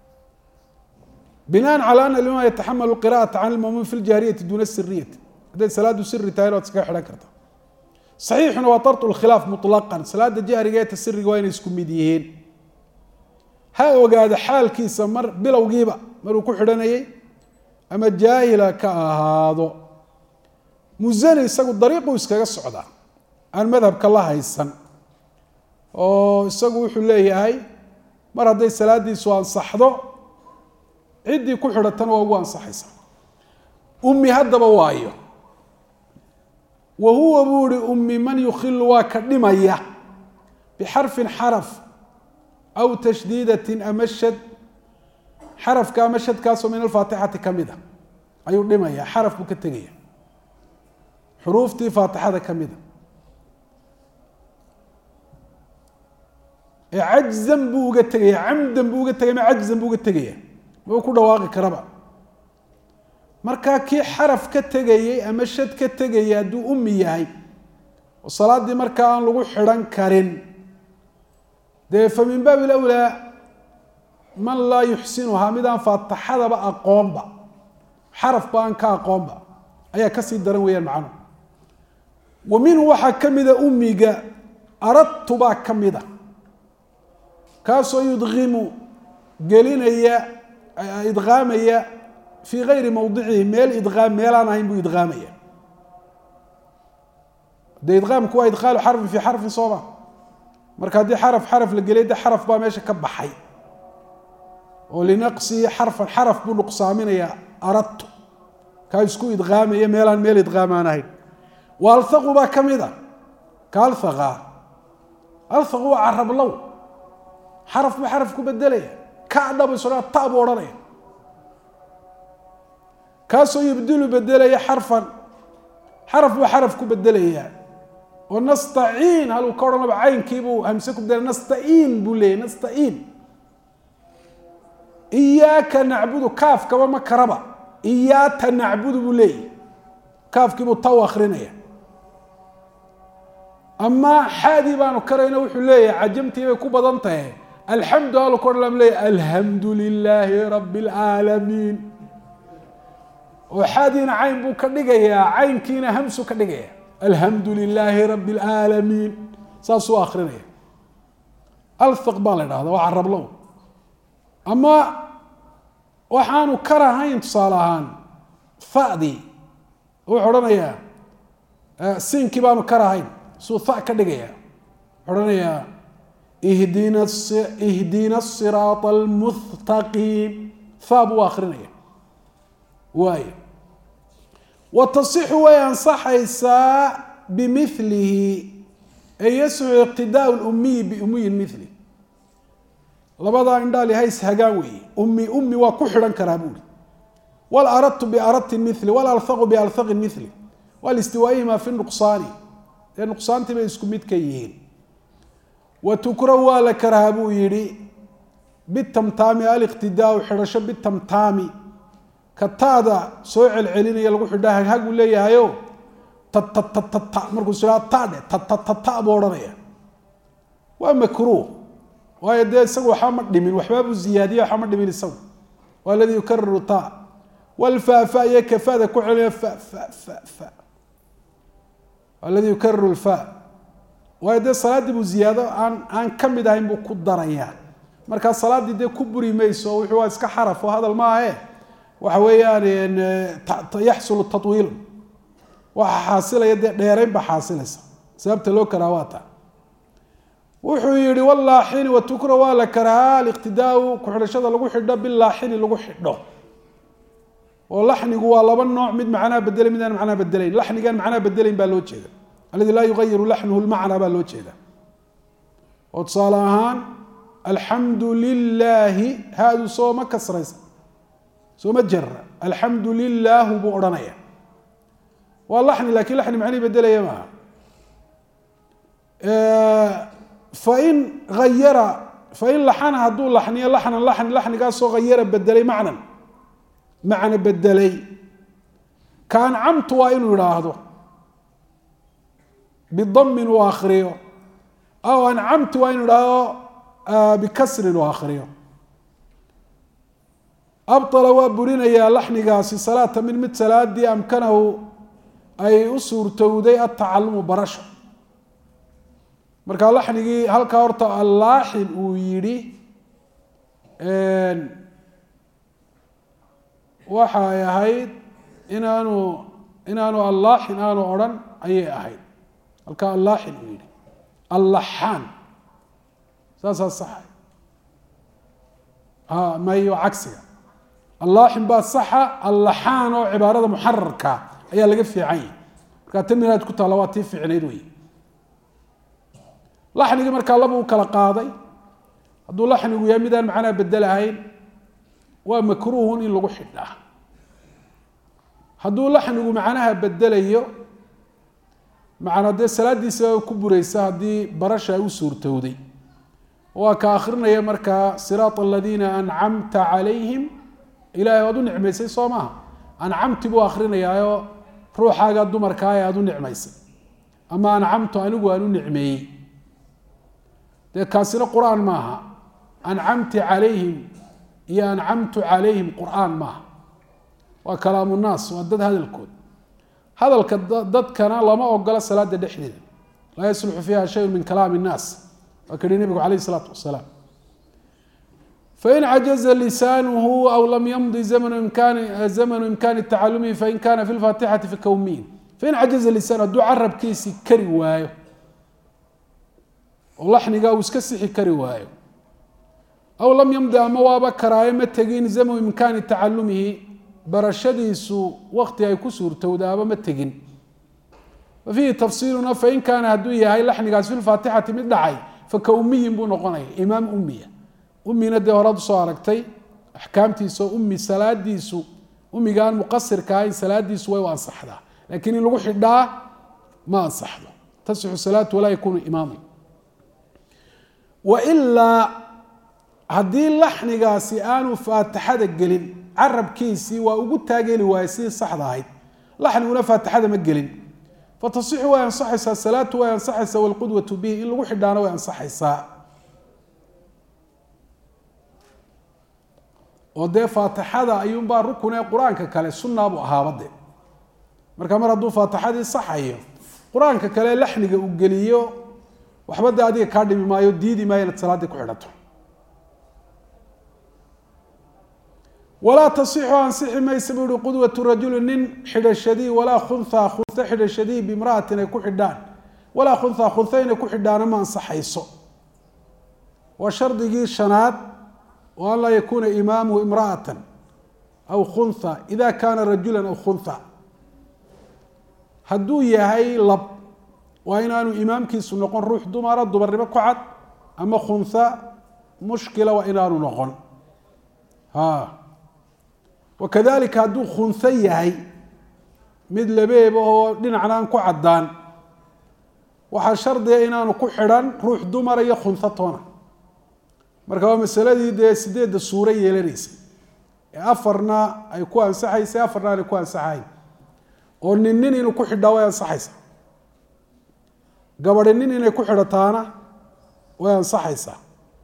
binaan calى ana liman yataxamalu qira'ata can lmamuum fi ljahriyati duna siriyati hadday salaadu siri tahay waad iskaga xidhan karta saxiixuna waa tartu lkhilaaf muطlaqan salaada jahriga ee tasiriga waa inay isku mid yihiin ha ogaado xaalkiisa mar bilowgiiba maruu ku xidhanayay ama jaahila ka ahaado musani isagu dariiquu iskaga socdaa aan madhabka la haysan oo isagu wuxuu leeyahay mar hadday salaadiisu ansaxdo ciddii ku xidhatana waa ugu ansaxaysa ummi haddaba waayo wa huwa buu ihi ummi man yukhilu waa ka dhimaya bixarfin xaraf aw tashdiidatin ama shad xarafka ama shadkaasoo min alfaatixati ka mid a ayuu dhimaya xaraf buu ka tegaya xuruuftii faatixada ka mida ee cajzan buu uga tegaya camdan buu uga tegaya ma cajzan buu uga tegaya ma ku dhawaaqi karaba markaa kii xaraf ka tegayey ama shad ka tegayay hadduu ummi yahay oo salaaddii markaa aan lagu xidhan karin dee fa min baabi lawlaa man laa yuxsinuhaa mid aan faataxadaba aqoonba xarafba aan ka aqoonba ayaa kasii daran weeyaan macnuhu wa minhu waxaa ka mida ummiga aradtu baa ka mida kaasoo yudqimu gelinaya idqaamaya fii gayri mawdicihi meel idqaam meelaan ahayn buu idqaamaya dee idqaamku waa idqaalu xarfin fii xarfin sooma marka haddii xaraf xaraf la geliyay de xaraf baa meesha ka baxay oo linaqsihi xarfan xaraf buu nuqsaaminayaa aradtu kaa isku idqaamaya meelaan meel idqaamaan ahayn wa althaqu baa ka mid a ka althaqa althaqu waa carablow xaraf buu xaraf ku bedelaya ka dhab isodhaa ta buu odhanaya kaasoo yubdilu bedelaya xarfan xaraf buu xaraf ku bedelayaa oo nastaciin haluu ka odhanaba caynkiibuu hamse ku bedelaya nastaiin buu leeyay nastaiin iyaaka nacbudu kaafkaba ma karaba iyaata nacbudu buu leeyahy kaafkiibuu ta u akrinaya ama xaadii baanu karayna wuxuu leeyahay cajamtii bay ku badan tahay alxamdu halu ka odhan leeyahy alxamdu lilaahi rabi اlcaalamiin oo xaadiina cayn buu ka dhigayaa caynkiina hamsu ka dhigaya alxamdu lilaahi rabi اlcaalamiin saasuu akrinaya althaq baa la dhahda waa carablow ama waxaanu karahayn tusaale ahaan fadii wuxuu odhanayaa siinkii baanu karahayn suu fa ka dhigaya wuxuu odhanayaa ihdina ihdina siraata almustaqiim fa buu akrinaya waay wa tasixu way ansaxaysaa bimilihi ay yasixu iqtidaau lumiyi biumiyin mili labadaa indhaali hays hagaan weeye ummi ummi waa ku xidhan karaa buuri wal aradtu biaradtin mili wal alhaqu bialhaqin mili walistiwaa'ihima fi nuqsaani ee nuqsaantii bay isku mid ka yihiin wa tukrahu waa la karahaa buu yidhi bitamtaami aliqtidaau xidhasho bitamtaami ka taada soo celcelinaya lagu xidha haghaguu leeyahayo tatatata markuu is idhaa tadhe tatatata buu odhanaya waa makruuh waayo dee isagu waxba ma dhimin waxbaabuu ziyaadiya waxba ma dhimin isagu waa aladii yukariru ta walfaafa iyo kafada ku celinaya fa fa fa fa aladii yukariru lfa waayo dee salaaddii buu ziyaado aan aan ka mid ahayn buu ku darayaa markaa salaaddii dee ku buri mayso wuxuu waa iska xaraf oo hadal maahe waxa weeyaan yaxsulu tawiil waxa xaasilaya dee dheerayn baa xaasilaysa sababta loo karaa waa taa wuxuu yihi wlaaxini watukra waa la karahaa aliqtidaau ku-xidhashada lagu xidho bilaaxini lagu xidho oo laxnigu waa laba nooc mid macnaa bedelay mid aan macnaa bedelayn laxnigaan macnaa bedelayn baa loo jeeda aladi laa yugayiru laxnuhu lmacnaa baa loo jeeda oo tusaale ahaan alxamdu lilaahi haadu sooma kasraysa sooma jara alxamdu lilaahu buu odhanaya waa laxni lakin laxni macnihi bedelaya maaha fain ayara fain laxana hadduu laxniyo laxnan laxni laxnigaasoo hayara bedelay macnan macna bedelay ka ancamtu waa inuu idhaahdo bidamin uu akriyo aw ancamtu waa inuu idhaahdo bikasrin uu akriyo abطala waa burinayaa laxnigaasi salaata min mid salaadii amkanahu ay u suurtowday atacalumu barasho markaa laxnigii halkaa horta allaaxin uu yidhi waxa ay ahayd inaanu inaanu allaaxin aanu odrhan ayay ahayd halkaa allaaxin uu yidhi allaxaan saasaa saxa mayo cagsiga allaaxin baa saxa allaxaan oo cibaarada muxararka ayaa laga fiican yahy markaa tan minaad ku taalla waa tii fiicnayd wey laxnigii markaa laba u kala qaaday hadduu laxnigu yahay midaan macnaa bedelahayn waa makruuhun in lagu xidhaa hadduu laxnigu macnaha bedelayo macnaa dee salaadiisa ku buraysa haddii barasha ay u suurtowday waa ka akrinaya markaa siraat aladiina ancamta calayhim ilahay waad u nicmaysay soo maaha ancamti buu akrinayaayo ruuxaaga dumarkaa ee aada u nicmaysay ama ancamtu anigu aan u nicmeeyey dee kaasina qur-aan maaha ancamti calayhim iyo ancamtu calayhim qur-aan maaha waa kalaamu naas waa dad hadalkood hadalka dadkana lama ogola salaada dhexdeeda laa yasluxu fiiha shayun min kalaami innaas waa ka yihi nebigu calayh isalaatu wasalaam fain cajaza lisaanuhu aw lam yamdi zamnu imkaani zamnu imkaani tacalumihi fain kana fi lfaatixati fakawmiin fain cajaza lisaan hadduu carabkiisi kari waayo oo laxniga uu iska sixi kari waayo aw lam yamdi ama waaba karaayo ma tegin zamnu imkaani tacalumihi barashadiisu wakti ay ku suurtowdaaba ma tegin wa fiihi tafsiiluna fain kaana hadduu yahay laxnigaas fi lfaatixati mid dhacay faka umiyin buu noqonaya imaam umiya umina dee horaad usoo aragtay axkaamtiisa oo umi salaadiisu umigaan muqasirka ahayn salaadiisu way u ansaxdaa laakiin in lagu xidhaa ma ansaxdo tasixu salaatu walaa yakunu imaama wailaa haddii laxnigaasi aanu faatixada gelin carabkiisii waa ugu taageli waayey sidii saxda ahayd laxniguna faatixada ma gelin fatasixu way ansaxaysaa salaatu way ansaxaysaa walqudwatu bihi in lagu xidhaana way ansaxaysaa oo dee faatixada ayuunbaa rukun ee qur-aanka kale sunaabu ahaaba de marka mar hadduu faatixadii saxayo qur-aanka kale laxniga uu geliyo waxba de adiga kaa dhimi maayo diidi maayo inaad salaaddii ku xidhato walaa tasixu ansixi maysa buu ihi qudwatu rajuli nin xidhashadii walaa khunha khunha xidhashadii bimra'atin ay ku xidhaan walaa khunha khunha inay ku xidhaana ma ansaxayso waa shardigii shanaad o an laa yakuuna imaamuhu imra'ata aw khunha ida kaana rajula aw khunha hadduu yahay lab waa inaanu imaamkiisu noqon ruux dumara dumarnimo ku cad ama khunha mushkila waa inaanu noqon wakadalika hadduu khunho yahay mid labeeba oo dhinacna aan ku caddaan waxaa shardiga inaanu ku xidhan ruux dumara iyo khunho toona marka waa masaladii dee sideedda suuro yeelanaysay ee afarna ay ku ansaxaysay afarna aanay ku ansaxayn oo nin nin inuu ku xidhaa way ansaxaysaa gabadi nin inay ku xidhataana way ansaxaysaa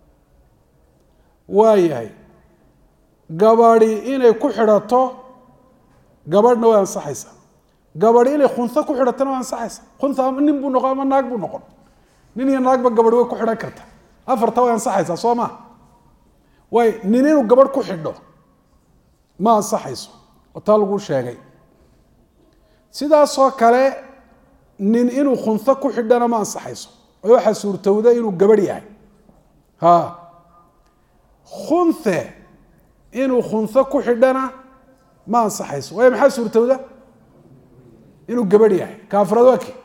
waayahay gabadi inay ku xidhato gabadhna way ansaxaysaa gabadi inay khunho ku xidhatana way ansaxaysaa khunha ama nin buu noqon ama naag buu noqon nin iyo naagba gabadhi way ku xidhan karta afarta way ansaxaysaa soo ma way nin inuu gabadh ku xidho ma ansaxayso oo taa laguu sheegay sidaasoo kale nin inuu khunho ku xidhana ma ansaxayso oo waxaa suurtowda inuu gabadh yahay ha khunhe inuu khunho ku xidhana ma ansaxayso waayo maxaa suurtowda inuu gabadh yahay kaafrad waa ki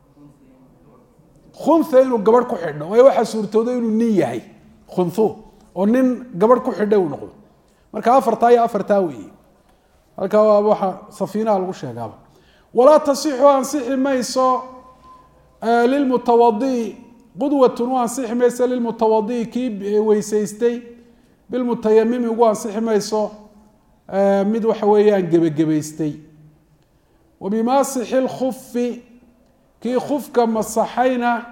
khunha inuu gabadh ku xidho waayo waxaa suurtowda inuu nin yahay khunhu oo nin gabadh ku xidha uu noqdo marka afartaa iyo afartaa weeye halkaa waa waxa safiinaha lagu sheegaaba walaa tasixu ansixi mayso lilmutawadi qudwatun u ansixi mayso lilmutawadi kii weysaystay bilmutayamimi ugu ansixi mayso mid waxa weeyaan gebagabaystay wa bimaasixi lkufi kii kufka masaxayna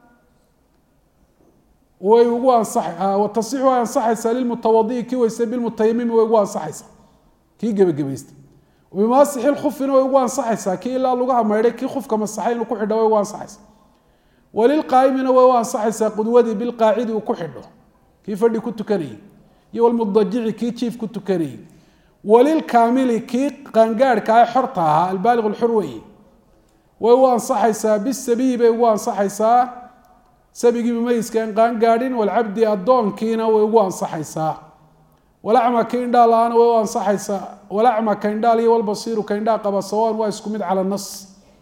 way ugu ansa tasixu way ansaxaysaa lilmutawadi kii weystay bilmutayamimi way ugu ansaxaysaa kii gebagabaystay bimaasixi lkufina way ugu ansaxaysaa kii ilaa lagu hamaydhay kii kufka masaxay inuu ku xidho way ugu ansaxaysaa walilqaa'imina way u ansaxaysaa qudwadii bilqaacidi uu ku xidho kii fadhi ku tukanayay iyo walmudajici kii jiif ku tukanayay walilkaamili kii qaangaadhka ee xorta ahaa albaaliq lxur weeye way u ansaxaysaa bisabiyi bay ugu ansaxaysaa sabigii bimayiska aan qaangaadhin walcabdi addoonkiina way ugu ansaxaysaa walacma ka indhaa la-aana way u ansaxaysaa walacma ka indhaal iyo walbasiiru ka indhaa qaba sawaan waa isku mid cala nas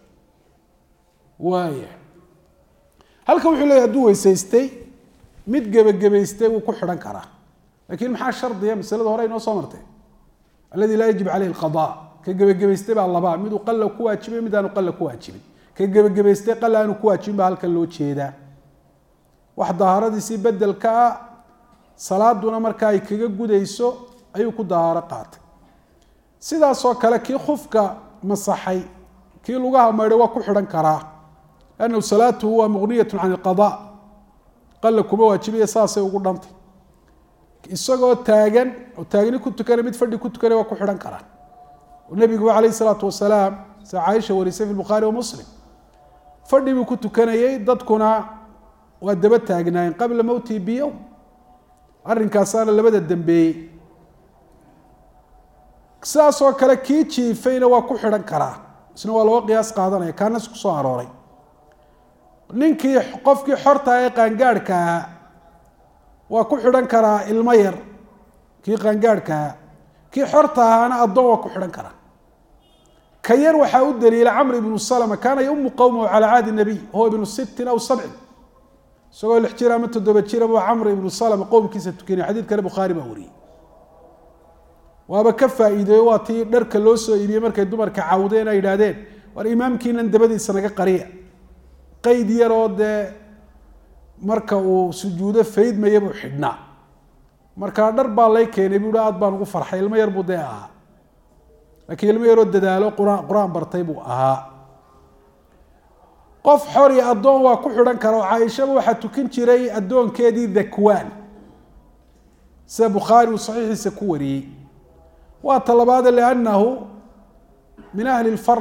waaya halkan wuxuu leeyahy haduu weysaystay mid gebagabaystay wuu ku xidhan karaa lakin maxaa shardiya masalada hore inoo soo martay aladi laa yajib caleyhi alqada ka gebagabaystay baa labaa miduu qalla ku waajibay mid aanu qalla ku waajibin ka gebagabaystay qalla aanu ku waajibin baa halkan loo jeedaa wax dahaaradiisii bedelka ah salaaduna marka ay kaga gudayso ayuu ku dahaaro qaatay sidaasoo kale kii khufka masaxay kii lugaha maydhay waa ku xidhan karaa annahu salaatuhu waa muqniyatu can ilqada qalla kuma waajibiya saasay ugu dhantay isagoo taagan oo taagni ku tukanay mid fadhi ku tukanay waa ku xidhan karaa nabigu calayh isalaatu wasalaam sida caaisha warisay fi bukhaari wa muslim fadhi buu ku tukanayey dadkuna waa daba taagnaayeen qabla mowtihi biyowm arrinkaasaana labada dambeeyey sidaasoo kale kii jiifayna waa ku xidhan karaa isna waa loo qiyaas qaadanaya kaanas kusoo arooray ninkii qofkii xorta ee qaangaadhka ahaa waa ku xidhan karaa ilmo yar kii qaangaadhka ahaa kii xorta ahaana addoon waa ku xidhan karaa ka yar waxaa u daliila camr ibnu salma kaana yaumu qowmahu calaa caadi nabiy huwa ibnu sittin aw sabcin isagoo lix jir ama toddoba jira buu camr ibnu salma qowmkiisa tukanay xadiidkana bukhaari baa wariyey waaba ka faa-iideeyo waa tii dharka loo soo iibiyey markay dumarka cawdeen ay yidhaahdeen war imaamkiinan dabadiisa naga qariya qeyd yaroo dee marka uu sujuudo faydmaya buu xidhnaa markaa dhar baa lay keenay buu hi aad baan ugu farxay ilmo yar buu dee ahaa laakiin ilmo yaroo dadaalo qur-aan qur-aan bartay buu ahaa qof xor iyo addoon waa ku xidhan kara oo caaishaba waxaa tukan jiray addoonkeedii dhakwaan sida bukhaari uu saxiixiisa ku wariyey waa talabaade liannahu min ahli lfard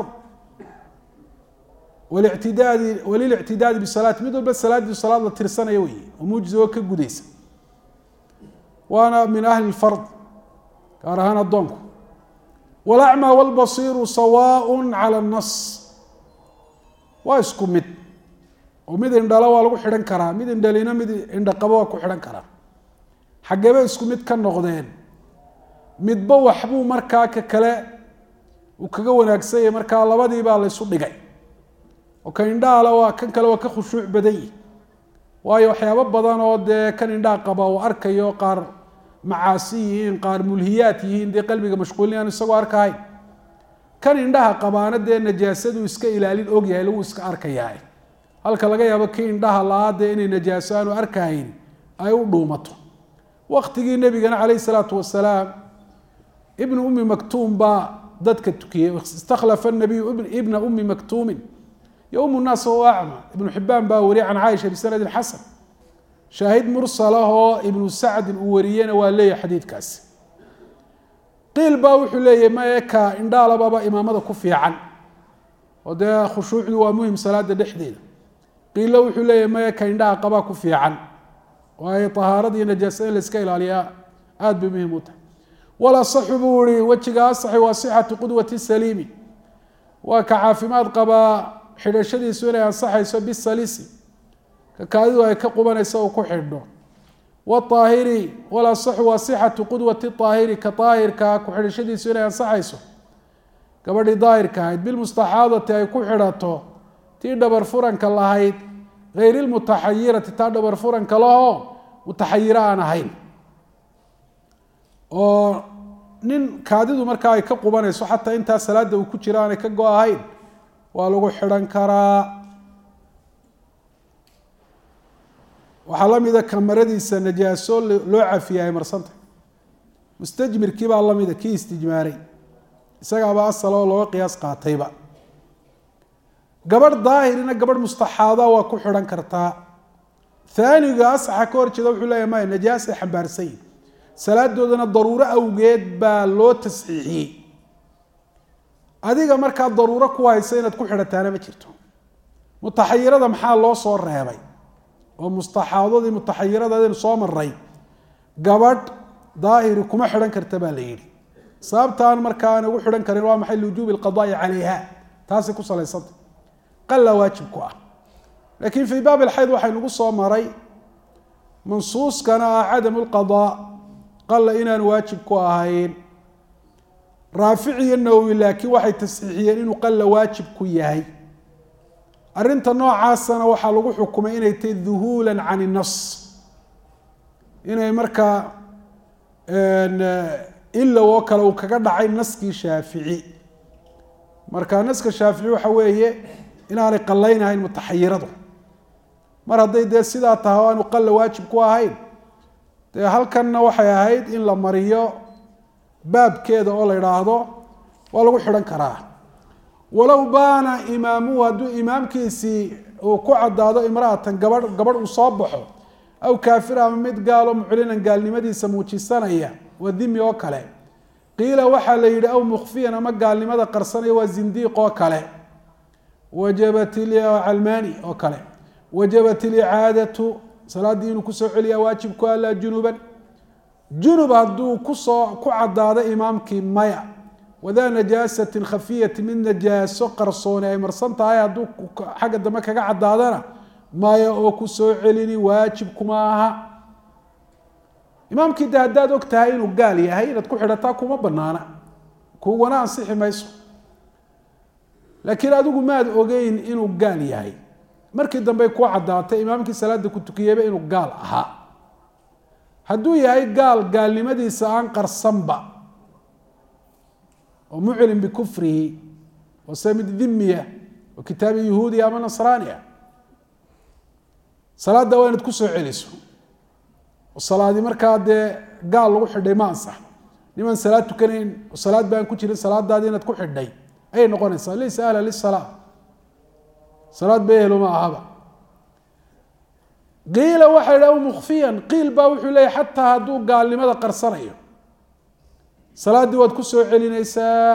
walictidaadi walilictidaadi bisalaati mid walba salaadii salaad la tirsanaya wey oo muujiza oo ka gudaysa waana min ahli lfard gaar ahaan addoonku walacmaa walbasiiru sawaaء cala اnnas waa isku mid oo mid indhalo waa lagu xidhan karaa mid indhalina mid indhaqabo waa ku xidhan karaa xageeba isku mid ka noqdeen midba waxbuu markaa ka kale uu kaga wanaagsan yahay markaa labadii baa laysu dhigay oo kan indhahala waa kan kale waa ka khushuuc badan yihi waayo waxyaabo badan oo dee kan indhaha qaba uu arkayo qaar macaasi yihiin qaar mulhiyaat yihiin dee qalbiga mashquulin isagoo arkahayn kan indhaha qabaana dee najaasadu iska ilaalin ogyahay lagu iska arkayahay halka laga yaabo kii indhaha la-aa dee inay najaaso aanu arkahayn ay u dhuumato waktigii nebigana calayh isalaatu wasalaam ibnu ummi maktuum baa dadka tukiyey istakhlafa nabiyu ibna ummi maktuumin yowm naas wahuwa acma ibnu xibaan baa wariyay can caaisha bisanadin xasan shaahid mursalah oo ibnu sacdin uu wariyena waa leeyahay xadiidkaasi qiil baa wuxuu leeyahy mae ka indhaalababa imaamada ku fiican oo dee khushuucdu waa muhim salaada dhexdeeda qiilo wuxuu leeyahy mae ka indhaha qabaa ku fiican waayo ahaaradii najaasada in la iska ilaaliyaa aada bay muhim u tahay walasaxu buu ihi wejiga asaxi waa sixatu qudwati saliimi waa ka caafimaad qabaa xidhashadiisu inay ansaxayso bisalisi ka kaadidu ay ka qubanayso uu ku xidho waaahiri walasaxu waa sixatu qudwati aahiri ka aahirkaa ku xidhashadiisu inay ansaxayso gabadhii daahirka ahayd bilmustaxaadati ay ku xidhato tii dhabar furanka lahayd hayr lmutaxayirati taa dhabar furanka lahoo mutaxayiro aan ahayn oo nin kaadidu markaa ay ka qubanayso xataa intaa salaada uu ku jiro aanay ka go ahayn waa lagu xidhan karaa waxaa la mida kamaradiisa najaaso loo cafiya ay marsantah mustajmirkii baa lamida kii istijmaaray isagaaba asal oo looga qiyaas qaatayba gabadh daahirina gabadh mustaxaada waa ku xidhan kartaa aaniga asaxa ka hor jeeda wuxuu leeya maya najaasay xambaarsanyihin salaadoodana daruuro awgeed baa loo tasxiixiyey adiga markaa daruuro ku haysa inaad ku xidhataana ma jirto mutaxayirada maxaa loo soo reebay oo mustaxaadadii mutaxayiradaadaynu soo maray gabadh daahiri kuma xidhan karta baa la yidhi sababtaan markaa aan ugu xidhan karin waa maxay liwujuubi alqadaai calayha taasay ku salaysanta qalla waajib ku ah laakiin fii baab alxayd waxaynugu soo maray mansuuskana ah cadamu lqadaa qalla inaan waajib ku ahayn raafic iyo nawowi laakiin waxay tasxiixiyeen inuu qalla waajib ku yahay arrinta noocaasana waxaa lagu xukumay inay tahay duhuula can innas inay markaa ilow oo kale uu kaga dhacay naskii shaafici marka naska shaafici waxa weeye inaanay qallaynahayn mutaxayiradu mar hadday dee sidaa tahay o aanu qalla waajib ku ahayn dee halkanna waxay ahayd in la mariyo baabkeeda oo la idhaahdo waa lagu xidhan karaa walow baana imaamuhu hadduu imaamkiisii uu ku caddaado imra'atan gabadh gabadh uu soo baxo aw kaafir ama mid gaalo muclinan gaalnimadiisa muujisanaya waa dimi oo kale qiila waxaa la yidhi aw mukfiyan ama gaalnimada qarsanaya waa zindiiq oo kale wajabat calmani oo kale wajabat ilicaadatu salaaddii inuu kusoo celiyaa waajibku alaa junuban junub hadduu kusoo ku caddaado imaamkii maya wadaa najaasatin khafiyati mid najaaso qarsooni ay marsan tahay hadduu xagga dambe kaga caddaadana maya oo ku soo celini waajib kuma aha imaamkii de haddaad og tahay inuu gaal yahay inaad ku xidhataa kuma banaana kuwana ansixi mayso laakiin adigu maad ogeyn inuu gaal yahay markii dambey ku caddaatay imaamkii salaada ku tukiyeyba inuu gaal ahaa hadduu yahay gaal gaalnimadiisa aan qarsanba oo muclim bikufrihi oo se mid dhimiya oo kitaabi yahuudiya ama nasraaniya salaadda waa inaad ku soo celiso oo salaadi markaa dee gaal lagu xidhay ma ansax nimaan salaad tukanayn oo salaad baan ku jirin salaadaadii inaad ku xidhay ayay noqonaysaa laysa ahla lisalaa salaad ba ehelo ma ahaba qiila waxay dha mukfiyan qiil baa wuxuu leeyahy xataa hadduu gaalnimada qarsanayo salaaddii waad ku soo celinaysaa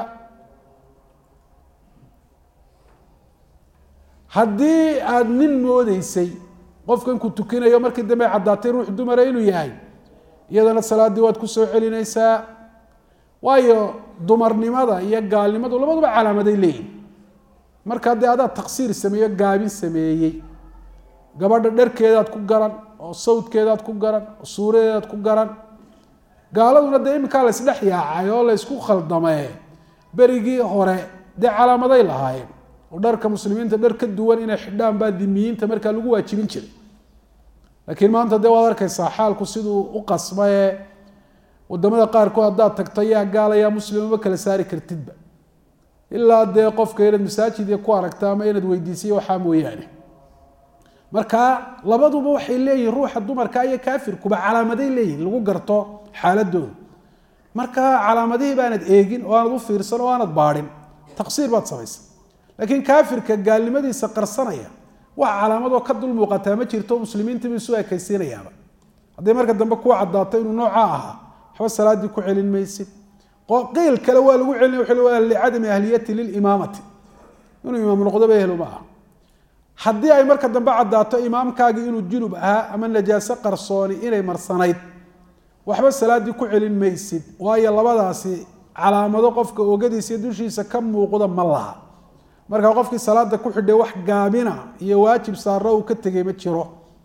haddii aada nin moodeysay qofkan ku tukinayo markii dambe caddaatay ruux dumara inuu yahay iyadana salaaddii waad ku soo celinaysaa waayo dumarnimada iyo gaalnimadu labaduba calaamaday leeyihin markaa dee adaa taksiir sameeyo gaabin sameeyey gabadha dharkeedaad ku garan oo sawdkeedaad ku garan oo suuradeedaad ku garan gaaladuna dee iminkaa la isdhex yaacay oo la ysku khaldamee berigii hore dee calaamaday lahaayeen oo dharka muslimiinta dhar ka duwan inay xidhaan baa dimiyiinta markaa lagu waajibin jiray laakiin maanta dee waad arkaysaa xaalku siduu u qasmaye wadamada qaarkood haddaad tagto yaa gaala yaa muslima ma kala saari kartidba ilaa dee qofka inaad masaajid ku aragta ama inaad weydiisiyo waxaa mooyaane marka labaduba waxay leeyihin ruuxa dumarka iyo kaafirkuba calaamaday leeyihin lagu garto xaaladooda marka calaamadihii baanad eegin oo aanad u fiirsan oo aanad baadhin taqsiir baad samaysa laakiin kaafirka gaalnimadiisa qarsanaya wax calaamadoo ka dul muuqataa ma jirto muslimiintiiba isu ekaysiinayaaba hadday marka dambe ku caddaato inuu noocaa ahaa waxba salaaddii ku celin maysid qiil kale waa lagu celina wa licadami ahliyati lilimaamati inuu imaam noqdoba ehlo ma aha haddii ay marka dambe caddaato imaamkaagii inuu junub ahaa ama najaaso qarsooni inay marsanayd waxba salaaddii ku celin maysid waayo labadaasi calaamado qofka ogadiisa iyo dushiisa ka muuqda ma laha markaa qofkii salaada ku xidhay wax gaabina iyo waajib saara uu ka tegay ma jiro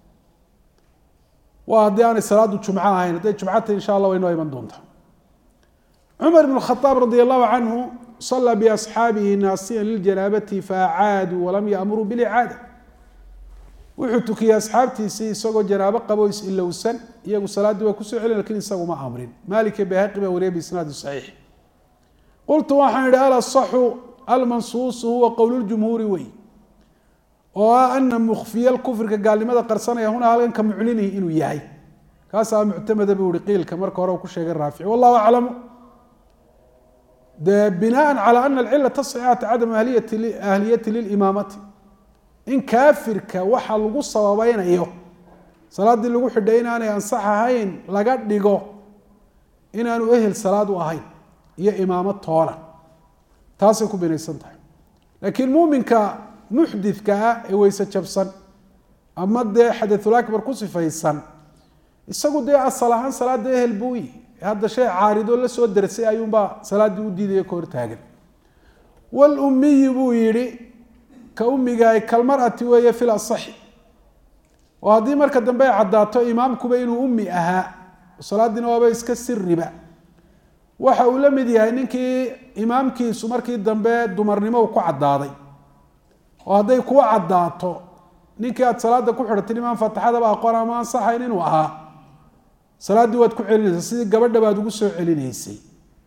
waa haddii aanay salaadu jumco ahayn hadday jumcata insha allah way noo iman doontaa cumar ibn khaaab radi allahu canhu sala biasxaabihi naasiyan liljanaabati faacaaduu walam yaamuruu bilicaada wuxuu tukiyey asxaabtiisii isagoo janaabo qabo is-ilowsan iyagu salaaddii waa kusoo celin lakin isagu ma amrin maalik bayhaqi baa wariya biisnaadi saxiix qultu waxaan idhi alasaxu almansuusu huwa qowluljumhuuri wey oo ah ana mukfiya kufrika gaalnimada qarsanaya huna halkan ka muclinihi inuu yahay kaasaa muctamada buu ihi qiilka marka hore uu ku sheegay raafici wallahu aclamu de binaan calى ana alcilata صixata cadam ahliyati lilimaamati in kaafirka waxa lagu sababeynayo salaaddii lagu xidhay inaanay ansax ahayn laga dhigo inaanu ehel salaad u ahayn iyo imaamo toona taasay ku binaysan tahay laakiin muuminka muxdidka ah ee weyse jabsan ama dee xadathulakbar ku sifaysan isagu dee asal ahaan salaada ehel buu yihi hadda shay caaridoo la soo darsay ayuunbaa salaaddii u diidaya ka hortaagan walumiyi buu yihi ka umigaay kalmarati weeye fil asaxi oo haddii marka dambe ay caddaato imaamkuba inuu ummi ahaa salaaddiina waaba iska siriba waxa uu la mid yahay ninkii imaamkiisu markii dambe dumarnimo uu ku caddaaday oo hadday kuu caddaato ninkii aad salaada ku xidhatay imaam faatixadaba aqoon ama ansaxayn inuu ahaa salaaddii waad ku celinaysaa sidii gabadha baad ugu soo celinaysay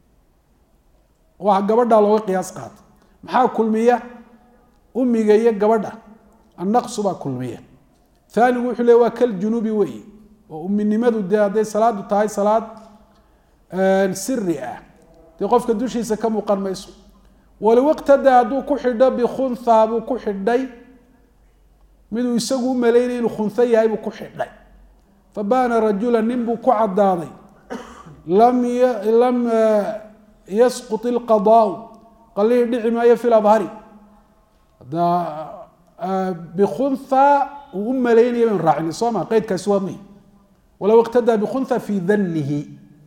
waa gabadhaa looga qiyaas qaatay maxaa kulmiya umiga iyo gabadha annaqsu baa kulmiya aanigu wuxuu le waa kal junubi wey oo uminimadu dee hadday salaadu tahay salaad siri ah dee qofka dushiisa ka muuqan mayso walow iqtadaa hadduu ku xidho bikhunha buu ku xidhay miduu isagu u malaynay inuu khunho yahay buu ku xidhay fabaana rajula nin buu ku caddaaday lam lam yasqut ilqadaau qalihii dhici maayo fi labhari hadda bikhunha uu u malaynaya baynu raacina soo ma qeydkaasi waa muhim walow iqtadaa bikhunha fi danihi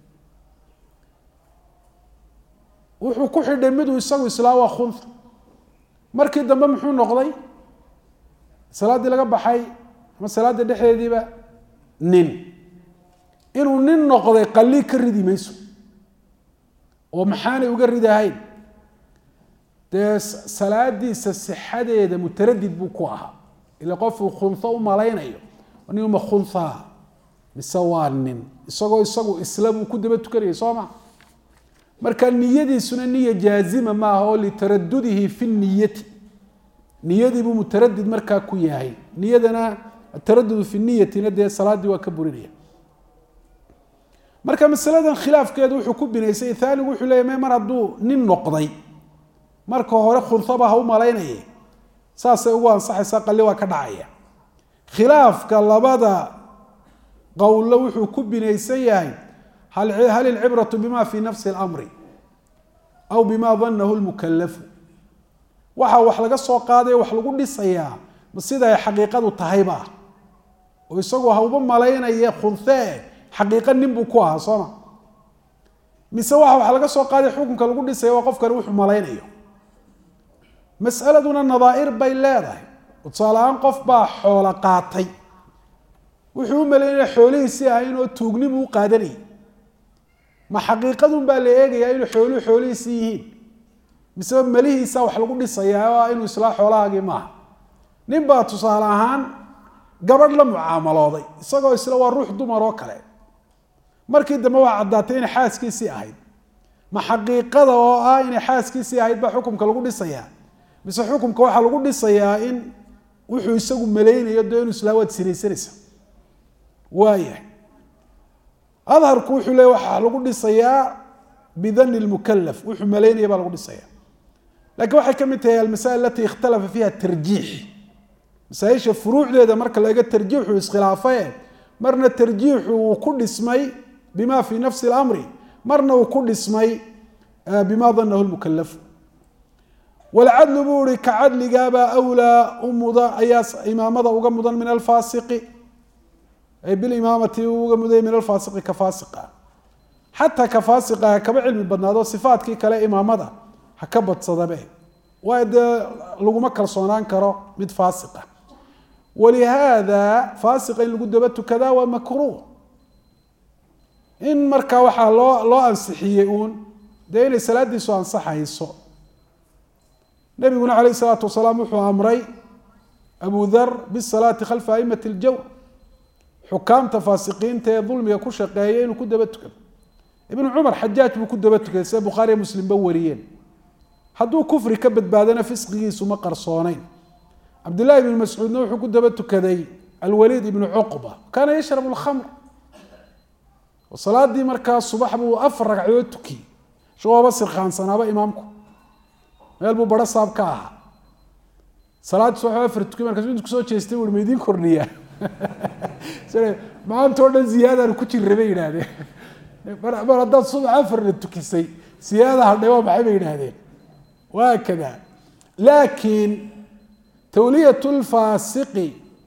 wuxuu ku xidhay miduu isagu islaa waa khunha markii dambe muxuu noqday salaaddii laga baxay ama salaadda dhexdeediiba nin inuu nin noqday qalii ka ridi mayso oo maxaanay uga ridahayn dee salaadiisa sixadeeda mutaradid buu ku ahaa ila qofuu khunho u malaynayo ninuma khunhaa mise waa nin isagoo isagu isla buu ku daba tukanayay soo ma marka niyadiisuna niya jaazima maaha oo litaradudihi fi niyati niyadiibuu mutaradid markaa ku yahay niyadana ataradudu fi niyatina dee salaaddii waa ka burinaya marka masaladan khilaafkeedu wuxuu ku binaysay aanigu wuxuu leya me mar hadduu nin noqday marka hore khunhaba ha u malaynaye saasay ugu ansaxaysaa qalli waa ka dhacaya khilaafka labada qowlo wuxuu ku binaysan yahay hal ilcibratu bima fi nafsi اlamri aw bima danahu lmukalafu waxa wax laga soo qaadaya wax lagu dhisayaa ma sida ay xaqiiqadu tahayba oo isagu hauba malaynaya khunhee xaqiiqa nin buu ku ahaa sooma mise waxa wax laga soo qaadaya xukunka lagu dhisaya waa qofkani wuxuu malaynayo mas'aladuna nadaa'ir bay leedahay tusaale ahaan qof baa xoolo qaatay wuxuu u malaynaya xoolihiisii ahayn oo tuugnimu u qaadanayay ma xaqiiqadun baa la eegayaa inuu xooluhu xoolihiisii yihiin miseba melihiisa wax lagu dhisayaa oo inuu islaa xoolahaagii maaha nin baa tusaale ahaan gabadh la mucaamalooday isagoo isla waa ruux dumar oo kale markii dambe waa caddaatay inay xaaskiisii ahayd ma xaqiiqada oo ah inay xaaskiisii ahayd baa xukumka lagu dhisayaa mise xukumka waxaa lagu dhisayaa in wuxuu isagu malaynayo dee inuu islaa waad sinaysanaysa waayahay adharku wuxuu leey waxaa lagu dhisayaa bidani lmukalaf wuxuu malaynaya baa lagu dhisaya lakiin waxay ka mid tahay almasail alati ikhtalafa fiiha tarjiix masaaisha furuucdeeda marka laga tarjiixu iskhilaafaye marna tarjiixu uu ku dhismay bima fi nafsi اlamri marna uu ku dhismay bima danahu lmukalafu walcadlu buu ihi ka cadligaabaa awlaa u mudan ayaa imaamada uga mudan min alfaasiqi ay bilimaamati uga muday min alfaasiqi ka faasiqa xataa ka faasiqa ha kaba cilmi badnaado sifaatkii kale imaamada ha ka badsadabe waayo dee laguma kalsoonaan karo mid faasiqa walihaada faasiqa in lagu daba tukadaa waa makruuh in markaa waxaa loo loo ansixiyey uun dee inay salaadiisu ansaxayso nabiguna calayh isalaatu wasalaam wuxuu amray abu dar bisalaati khalfa aimati ljawr xukaamta faasiqiinta ee dulmiga ku shaqeeya inuu ku daba tukado ibnu cumar xajaaj buu ku daba tukaday sida bukhaariya muslimba wariyeen hadduu kufri ka badbaadana fisqigiisu ma qarsooneyn cabdillahi ibnu mascuudna wuxuu ku daba tukaday alwaliid ibnu cuqba kaana yashrabu lkhamr oo salaadii markaa subax buu afar ragcadood tukiyey shagooba sirkaansanaaba imaamku meel buu baro saab ka ahaa salaad subax afar tukiy markaas intu kusoo jeestay ui ma idiin kordhiyaa maanta o dhan ziyaadaan ku jira bay yidhaahdeen mar haddaad subax afarna tukisay siyaada hadhay waa maxay bay yidhaahdeen waa kada laakiin tawliyat lfaasiqi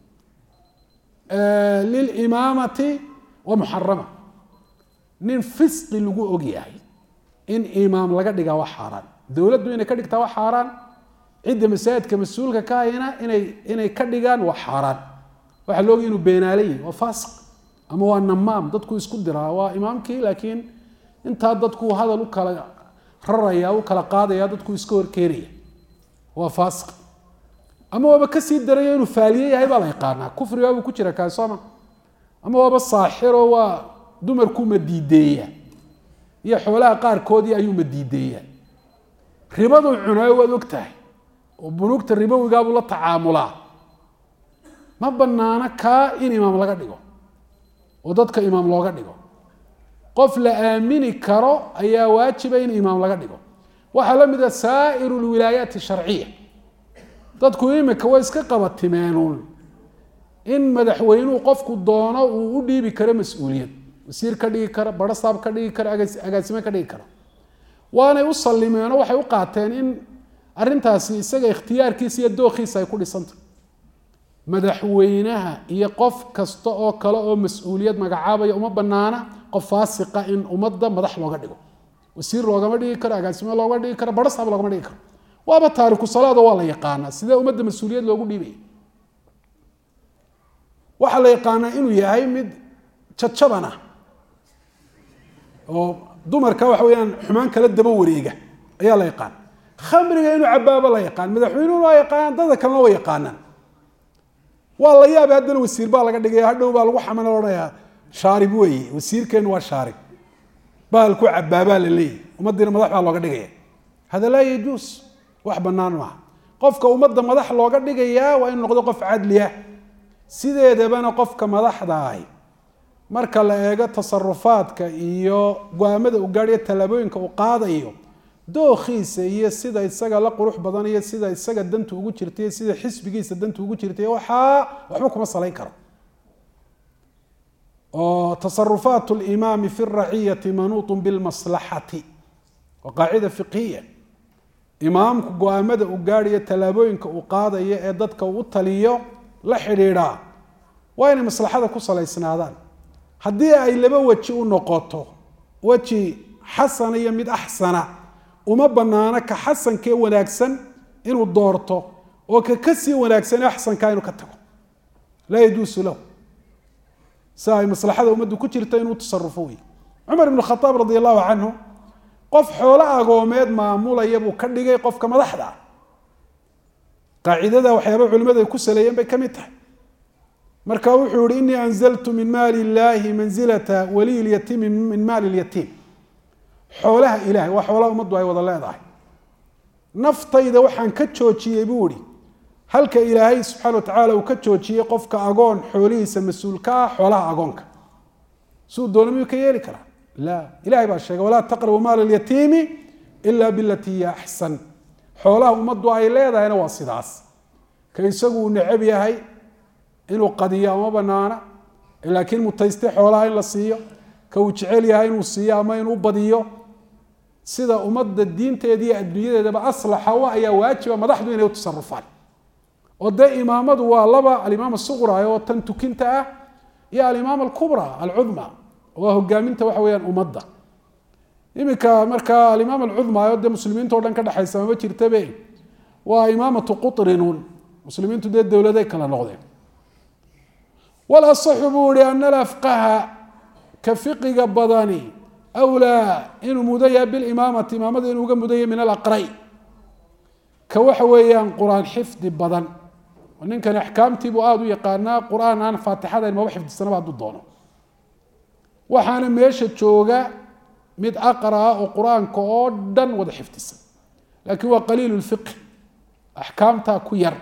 lilimaamati waa muxarama nin fisqi lagu og yahay in imaam laga dhigaa waa xaaraan dowladdu inay ka dhigtaa waa xaaraan cidda masaajidka mas-uulka ka hayna inay inay ka dhigaan waa xaaraan waxaa la ogay inuu beenaale yahi waa faasiq ama waa namaam dadku isku diraa waa imaamkii laakiin intaa dadku hadal u kala raraya u kala qaadaya dadku iska horkeenaya waa faasiq ama waaba kasii daraya inuu faaliye yahay baa la yaqaanaa kufrigaabuu ku jira kaasoma ama waaba saaxiro waa dumarku madiideeya iyo xoolaha qaarkoodii ayuu madiideeya ribaduu cunaayo waad og tahay oo bunuugta ribowigaabuu la tacaamulaa ma banaano kaa in imaam laga dhigo oo dadka imaam looga dhigo qof la aamini karo ayaa waajiba in imaam laga dhigo waxaa la mid a saa'iru lwilaayaati sharciya dadku imika way iska qabatimeenuun in madaxweynuhu qofku doono uu u dhiibi karo mas-uuliyad wasiir ka dhigi kara barasaab ka dhigi kara agaasime ka dhigi kara waanay u sallimeenoo waxay u qaateen in arrintaasi isaga ikhtiyaarkiisa iyo dookhiisa ay ku dhisantah madaxweynaha iyo qof kasta oo kale oo mas-uuliyad magacaabaya uma banaana qof faasiqa in ummadda madax looga dhigo wasiir loogama dhigi karo agaasime looga dhigi karo barasaab loogama dhigi karo waaba taariku salaado waa la yaqaanaa sidee ummadda mas-uuliyad loogu dhiibaya waxaa la yaqaanaa inuu yahay mid jajaban ah oo dumarka waxa weyaan xumaan kala daba wareega ayaa la yaqaan khamriga inuu cabaabo la yaqaan madaxweynuhu waa yaqaanaan dada kalena waa yaqaanaan waa la yaaba haddana wasiir baa laga dhigaya hadhow baa lagu xaman odhanayaa shaarib weeye wasiirkeenu waa shaarib bahalku cabaabaa la leeyahy ummadiina madax baa looga dhigaya hada laa yajuus wax banaan maaha qofka ummadda madax looga dhigayaa waa inuu noqdo qof cadliya sideedabana qofka madaxda ahi marka la eego tasarufaadka iyo go-aamada u gaadhiyo tallaabooyinka uu qaadayo dookhiisa iyo sida isaga la qurux badan iyo sida isaga dantu ugu jirtay sida xisbigiisa dantu ugu jirtay waxaa waxba kuma salayn karo oo tasarufaat limaami fi raciyati manuutun bilmaslaxati waa qaacida fiqhiya imaamku go-aamada uu gaadhayo tallaabooyinka uu qaadayo ee dadka uu u taliyo la xidhiidhaa waa inay maslaxada ku salaysnaadaan haddii ay laba weji u noqoto weji xasana iyo mid axsana uma banaano ka xasankee wanaagsan inuu doorto oo ka kasii wanaagsan ee axsankaa inuu ka tago laa yajuusu lahu si ay maslaxada ummaddu ku jirta inuu tasarufo wey cumar ibn khaaab radi allahu canhu qof xoolo agoomeed maamulaya buu ka dhigay qofka madaxda ah qaacidada waxyaaba culimadu ay ku saleeyeen bay ka mid tahay marka wuxuu yihi inii anzaltu min maali illaahi manzilata waliy lyatiimi min maali lyatiim xoolaha ilahay waa xoolaha ummaddu ay wada leedahay naftayda waxaan ka joojiyey buu ihi halka ilaahay subxana wa tacaala uu ka joojiyey qofka agoon xoolihiisa mas-uulka ah xoolaha agoonka suu doona miyuu ka yeeli karaa la ilahay baa sheegay walaa taqrabu maala lyatiimi ila bilati hiya axsan xoolaha ummaddu ay leedahayna waa sidaas ka isagu uu necab yahay inuu qadiyo ama banaana laakiin mutayste xoolaha in la siiyo ka uu jecel yahay inuu siiyo ama inuu badiyo sida ummadda diinteeda iyo adduunyadeedaba aslaxa u ayaa waajiba madaxdu inay u tasarufaan oo dee imaamadu waa laba alimaam asuqra oo tan tukinta ah iyo alimaam alkubra alcudma waa hogaaminta waxa weyaan ummadda iminka markaa alimaam alcudma oo dee muslimiinta o dhan ka dhexaysa mama jirtabe waa imaamatu qutrinuun muslimiintu dee dowladay kala noqdeen walasaxu buu ihi ana alafqaha ka fiqiga badani awlaa inuu mudan yahay bilimaamati imaamada inuu uga mudan yahay min alaqray ka waxa weeyaan qur-aan xifdi badan oo ninkan axkaamtiibuu aada u yaqaanaa qur-aan aan faatixadayn maba xifdisanaba hadduu doono waxaana meesha jooga mid aqraa oo qur-aanka oo dhan wada xifdisan laakiin waa qaliilu lfiqh axkaamtaa ku yar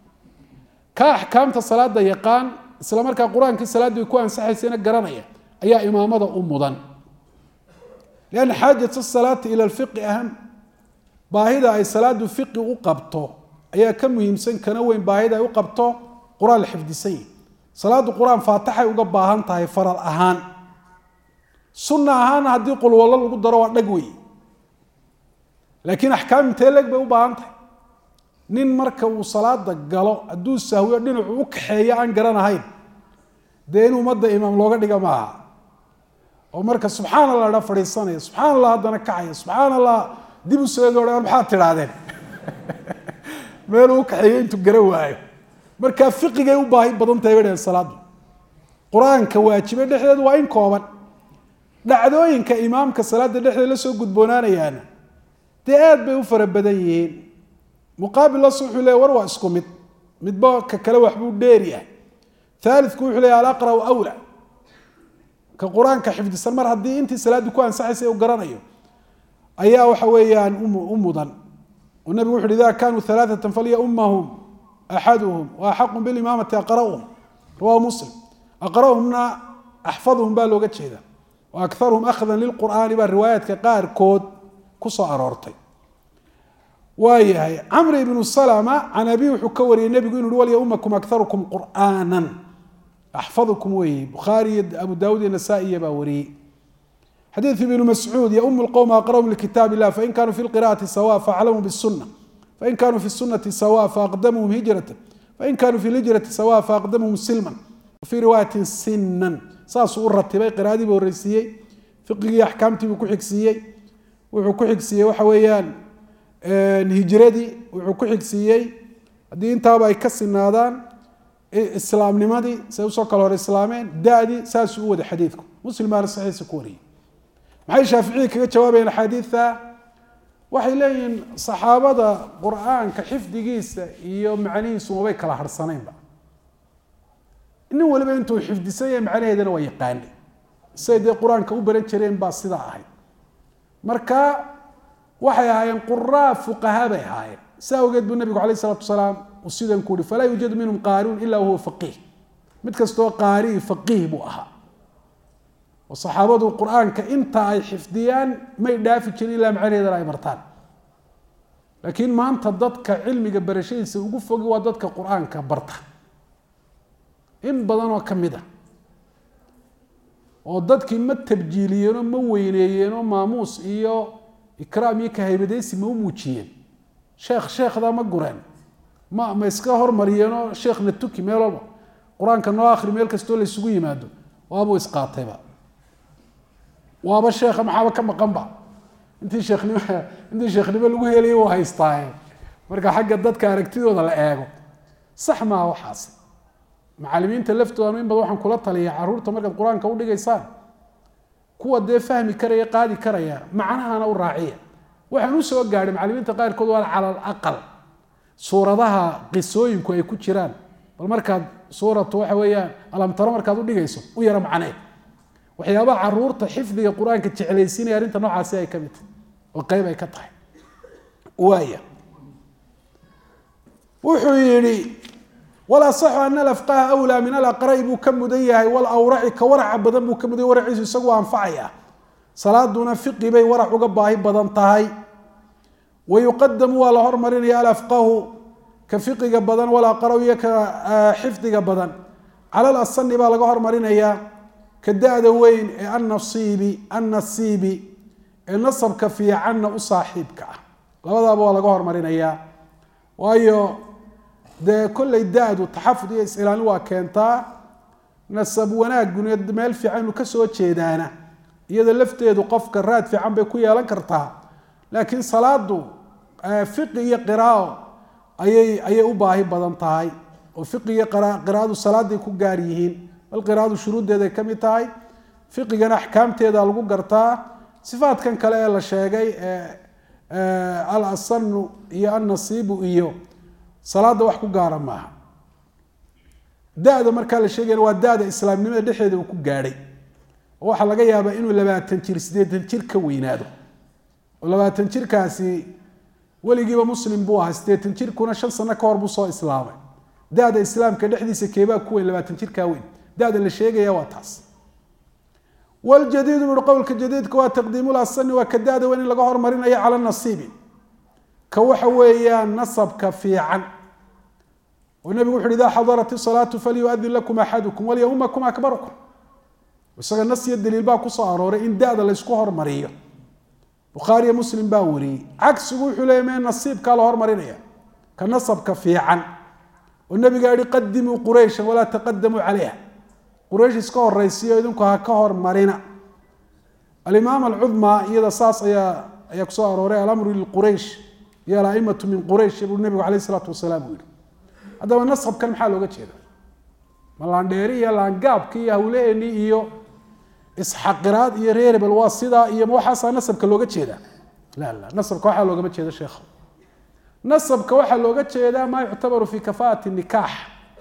ka axkaamta salaada yaqaan isla markaa qur-aankii salaaddii ku ansaxaysayna garanaya ayaa imaamada u mudan lianna xaajat asalaati ila alfiqi aham baahida ay salaadu fiqi u qabto ayaa ka muhiimsan kana weyn baahida ay u qabto qur-aan la xifdisan yihi salaadu qur-aan faatixay uga baahan tahay faral ahaan sunna ahaana haddii qulwallo lagu daro waa dhag wey laakiin axkaam intee leg bay u baahan tahay nin marka uu salaada galo hadduu sahwiyo dhinacu u kaxeeyo aan garanahayn dee in ummadda imaam looga dhiga maaha oo marka subxaan allah dha fadhiisanaya subxaan allah haddana kacaya subxaan allah dib u soo eego war maxaad tidhaahdeen meeluu u kaxeeyo intuu gara waayo marka fiqigay u baahi badan tahay bay dhaheen salaadu qur-aanka waajibe dhexdeedu waa in kooban dhacdooyinka imaamka salaada dhexdeeda la soo gudboonaanayaana dee aad bay u fara badan yihiin muqaabil las wuxuu leey war waa isku mid midba ka kale waxbuu dheeri ah aalidku wuxuu leeya alaqra'u awla ka qur-aanka xifdisan mar haddii intii salaaddu ku ansaxaysay u garanayo ayaa waxa weeyaan u mudan oo nabigu wuxu uhi ida kanuu alaaثata falyaummahum axaduhum waaxaqu bilimaamati aqra'uhum rawahu muslim aqra'uhumna axfaduhum baa looga jeeda wa akaruhum akhdan lilqur'aani baa riwaayaadka qaarkood ku soo aroortay waayahay camr ibnu salama can abi wuxuu ka wariyey nebigu inu uhi walyaumakum akarukum qur'aana axfadukum weeye bukhaari iyo abu daawud iyo nasaa-iya baa wariyey xadiiث ibn mascuud ym اqwm aqrأhm lkitaab الlah fain kanuu fi اlqira'ati sawa faaclamuu bالsuna fain kanuu fi الsunati sawa faaqdamuhum hijrata fain kanuu fi اlhijrati sawa faaqdamuhum silman wafii riwaayati sinan saasuu u ratibay qira'adii buu horeysiiyey fiqigii axkaamtii buu ku xigsiiyey wuxuu ku xigsiiyey waxa weeyaan hijradii wuxuu ku xigsiiyey haddii intaaba ay ka sinaadaan islaamnimadii say usoo kala hor islaameen da-dii saasuu u wada xadiidku muslim baana saxiisa ku wariyey maxay shaaficiyii kaga jawaabayeen axaadiidta waxay leeyihiin saxaabada qur-aanka xifdigiisa iyo macnihiisu mabay kala harhsanaynba nin waliba intuu xifdisan yahay macnaheedana waa yaqaanay siay dee qur-aanka u baran jireen baa sidaa ahayd marka waxay ahaayeen quraa fuqahaa bay ahaayeen si awgeed buu nabigu alayh isalatu wasalaam uu sidan ku uhi falaa yuujadu minhum qaariun ila huwa faqiih mid kastoo qaari faqiih buu ahaa oo saxaabadu qur-aanka inta ay xifdiyaan may dhaafi jirin ilaa macnaheedana ay bartaan laakiin maanta dadka cilmiga barashadiisa ugu fogi waa dadka qur-aanka barta in badan oo ka mid a oo dadkii ma tabjiiliyeenoo ma weyneeyeenoo maamuus iyo ikraam iyo kahaybadaysi ma u muujiyeen sheekh sheekhdaa ma gureen ma ma iska hormariyeenoo sheekhna tuki meel walba qur-aanka noo akhri meel kastoo la isugu yimaado waabuu isqaatayba waaba sheekha maxaaba ka maqanba intii sheekhnimo intii sheekhnimo lagu helaya u haystaaye marka xagga dadka aragtidooda la eego sax maaha waxaas macalimiinta laftooda in badan waxaan kula taliya caruurta markaad qur-aanka u dhigaysaan kuwa dee fahmi karaya qaadi karaya macnahana u raaciya waxaan u soo gaadhay macalimiinta qaarkood waa cala alaqal suuradaha qisooyinku ay ku jiraan bal markaad suuratu waxa weeyaan alamtaro markaad u dhigayso u yaro macnee waxyaabaha caruurta xifdiga qur-aanka jeclaysiinaya arrinta noocaasi ay ka mid tahay oo qeyb ay ka tahay waaya wuxuu yidhi walasaxu ana alafqaha awlaa min alaqra'i buu ka mudan yahay walawraci ka waraca badan buu ka mudan yahy waraciisu isagu anfacaya salaaduna fiqi bay warac uga baahi badan tahay wa yuqadamu waa la hormarinaya alafqahu ka fiqiga badan walaqra iyo ka xifdiga badan cala alasani baa laga hormarinayaa ka da-da weyn ee annasiibi annasiibi ee nasabka fiicanna u saaxiibka ah labadaaba waa laga hormarinayaa waayo dee kollay da-du taxafud iyo is-ilaalin waa keentaa nasab wanaaguna meel fiican inuu kasoo jeedaana iyada lafteedu qofka raad fiican bay ku yeelan kartaa laakiin salaadu fiqi iyo qiraao ayay ayay u baahi badan tahay oo fiqi iyo qiraadu salaaday ku gaar yihiin bal qiraadu shuruuddeeday ka mid tahay fiqigana axkaamteeda lagu gartaa sifaadkan kale ee la sheegay al asanu iyo annasiibu iyo salaada wax ku gaara maaha da-da markaa la sheegayana waa da-da islaamnimada dhexeeda uu ku gaadhay oo waxaa laga yaabaa inuu labaatan jir siddeetan jir ka weynaado oo labaatan jirkaasi weligiiba muslim buu ahaa siddeetan jirkuna shan sano ka hor buu soo islaamay da-da islaamka dhexdiisa keebaa ku weyn labaatan jirkaa weyn da-da la sheegaya waa taas waljadiidu buui qowlka jadiidka waa taqdiimul asani waa ka da-da weyn in laga hormarinayo cala nasiibi ka waxa weeyaan nasabka fiican oo nebigu wuxu uhi idaa xadarat isalaatu falyuadin lakum axadukum walyaumakum akbarukum isaga nas iyo daliil baa kusoo arooray in da-da laysku hormariyo bukhaariyo muslim baa wariyey cagsigu wuxuu leeyay mee nasiibkaa la hormarinaya ka nasabka fiican oo nabigaa yihi qadimuu qurayshan walaa taqadamuu calayha quraysh iska horaysiyo idinku ha ka hormarina alimaam alcudmaa iyada saas ayaa ayaa kusoo arooray alamru lilquraysh iyo alaimatu min quraysh buu nabigu alayh isalaatu wasalaam uu yihi haddaba nasabkan maxaa looga jeeda ma laandheeri iyo laangaabki iyo hawleeni iyo isxaqiraad iyo reerebel waa sidaa iyo ma waxaasaa nasabka looga jeedaa la la nasabka waxaa loogama jeeda sheekh nasabka waxaa looga jeedaa maa yuctabaru fi kafaati nikaax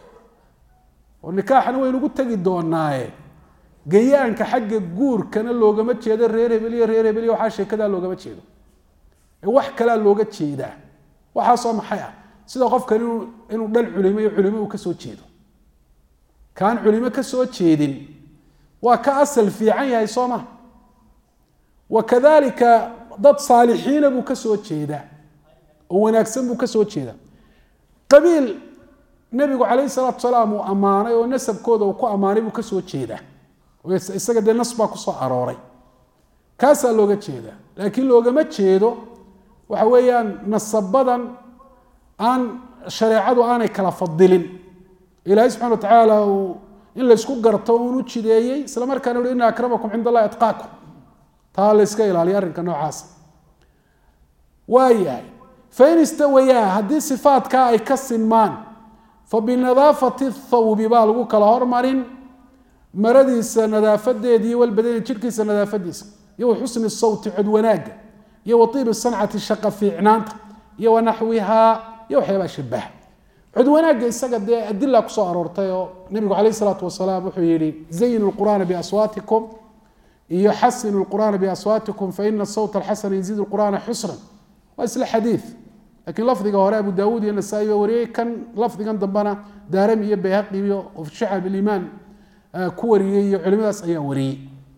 oo nikaaxna waynugu tegi doonaaye gayaanka xagga guurkana loogama jeedo reer hebel iyo reer hebel iyo waxaa sheekadaa loogama jeedo ee wax kalaa looga jeedaa waxaasoo maxay ah sida qofkan inuu inuu dhal culimo iyo culimo uu kasoo jeedo kaan culimo kasoo jeedin waa ka asal fiican yahay soo ma wa kadalika dad saalixiina buu kasoo jeedaa oo wanaagsan buu ka soo jeeda qabiil nebigu calayhi salaatu salaam uu ammaanay oo nasabkooda uu ku ammaanay buu ka soo jeedaa oo isaga dee nas baa kusoo arooray kaasaa looga jeedaa laakiin loogama jeedo waxa weeyaan nasabadan aan shareecadu aanay kala fadilin ilaahay subxana wa tacaala uu in laysku garto uun u jideeyey isla markaana uhi ina akramakum cind allahi atqaakum taa la yska ilaaliya arrinka noocaasa waayahay fain istawayaa haddii sifaatkaa ay ka sinmaan fa binadaafati thawbi baa lagu kala hormarin maradiisa nadaafadeedii walbadani jidhkiisa nadaafadiisa iyo wa xusni sawti cod wanaagga iyo wa iibi sancati shaqa fiicnaanta iyo wa naxwihaa iyo waxyaabaa shabaha cod wanaagga isaga dee adila kusoo aroortay oo nabigu calayh isalaatu wasalaam wuxuu yihi zayinu lqur'aana biaswaatikum iyo xasinu lqur'aana biaswaatikum faina sawta alxasana yaziidu lqur'aana xusran waa isla xadiid lakiin lafdiga hore abu daawuud iyo nasaa-i baa wariyey kan lafdigan dambena daarami iyo bayhaqi iyo shacab ilimaan ku wariyey iyo culimadaas ayaa wariyey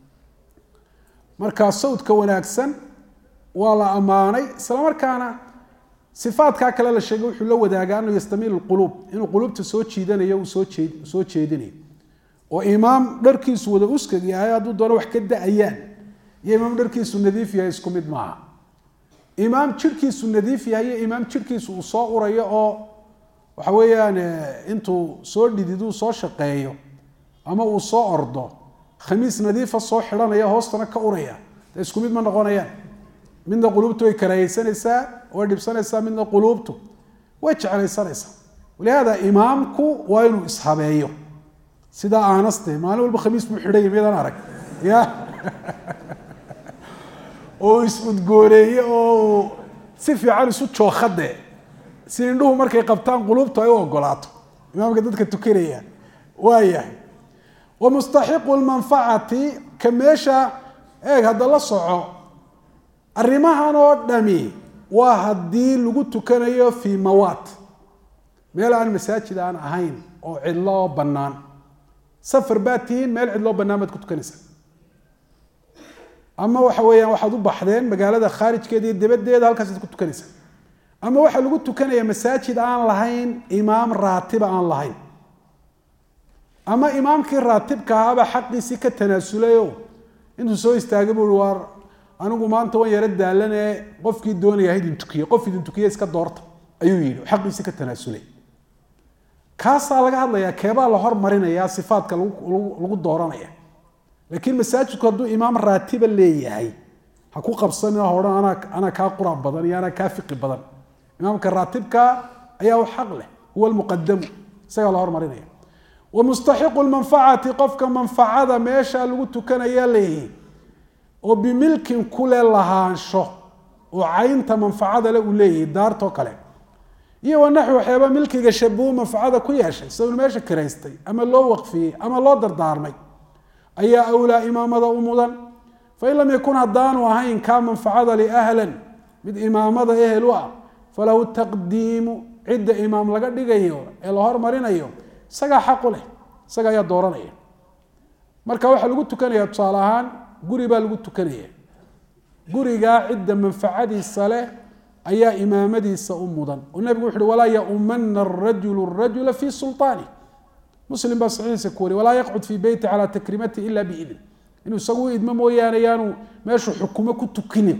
marka sawdka wanaagsan waa la ammaanay isla markaana sifaadkaa kale la sheegay wuxuu la wadaagaa anuu yastamiil quluub inuu quluubta soo jiidanayo uu soo jeed soo jeedinayo oo imaam dharkiisu wada uskag yahay hadduu doono wax ka da-ayaan iyo imaam dharkiisu nadiif yahay isku mid maaha imaam jidhkiisu nadiif yahay iyo imaam jidhkiisu uu soo urayo oo waxa weeyaan intuu soo dhididuu soo shaqeeyo ama uu soo ordo khamiis nadiifa soo xidhanaya hoostana ka uraya de isku mid ma noqonayaan midna quluubtu way karaahaysanaysaa way dhibsanaysaa midna quluubtu way jeclaysanaysaa walihaada imaamku waa inuu ishabeeyo sidaa aanaste maalin walba khamiis buu xidhaya miyadan arag ya oo is-udgooneeye oo si fiican isu jookhade si indhuhu markay qabtaan quluubtu ay u ogolaato imaamka dadka tukanaya waayahay wa mustaxiqu lmanfacati ka meesha eeg hadda la soco arrimahan oo dhami waa haddii lagu tukanayo fii mawaat meel aan masaajid aan ahayn oo cidlo oo bannaan safar baad tihiin meel cidloo bannaan baad ku tukanaysaa ama waxa weeyaan waxaad u baxdeen magaalada khaarijkeeda iyo dabadeeda halkaasaad ku tukanaysaa ama waxaa lagu tukanaya masaajid aan lahayn imaam raatiba aan lahayn ama imaamkii raatibka ahaabaa xaqiisii ka tanaasulay intuu soo istaagay bui waar anigu maanta waan yaro daalane qofkii doonaya idin tukiye qof idin tukiye iska doorta ayuu yihi xaqiisii ka tanaasulay kaasaa laga hadlayaa keebaa la hormarinaya sifaadka lagu dooranaya laakiin masaajidku hadduu imaam raatiba leeyahay ha ku qabsanin ha odhan anaa anaa kaa qura badan iyo anaa kaa fiqi badan imaamka raatibka ayaa u xaq leh huwa lmuqadamu isagaa la hormarinaya wa mustaxiqu lmanfacati qofka manfacada meesha lagu tukanaya leeyihi oo bimilkin kule lahaansho oo caynta manfacada le uu leeyahay daartoo kale iyo wanaxwi waxyaaba milkiga shabuhu manfacada ku yeeshay isagoo meesha kiraystay ama loo waqfiyey ama loo dardaarmay ayaa awlaa imaamada u mudan fain lam yakun haddaanu ahayn kaa manfacada liahlan mid imaamada ehel u ah falahu taqdiimu cidda imaam laga dhigayo ee la hormarinayo isagaa xaqu leh isaga ayaa dooranaya marka waxaa lagu tukanaya tusaale ahaan guri baa lagu tukanaya gurigaa cidda manfacadiisa leh ayaa imaamadiisa u mudan oo nabigu wuxu uhi walaa yaumana arajulu rajula fi sulطaani muslim baa saxiixiisa ku wariy walaa yaqcud fii beyti calaa takrimati ila biidn inuu isagu u idmo mooyaane yaanu meeshu xukumo ku tukinin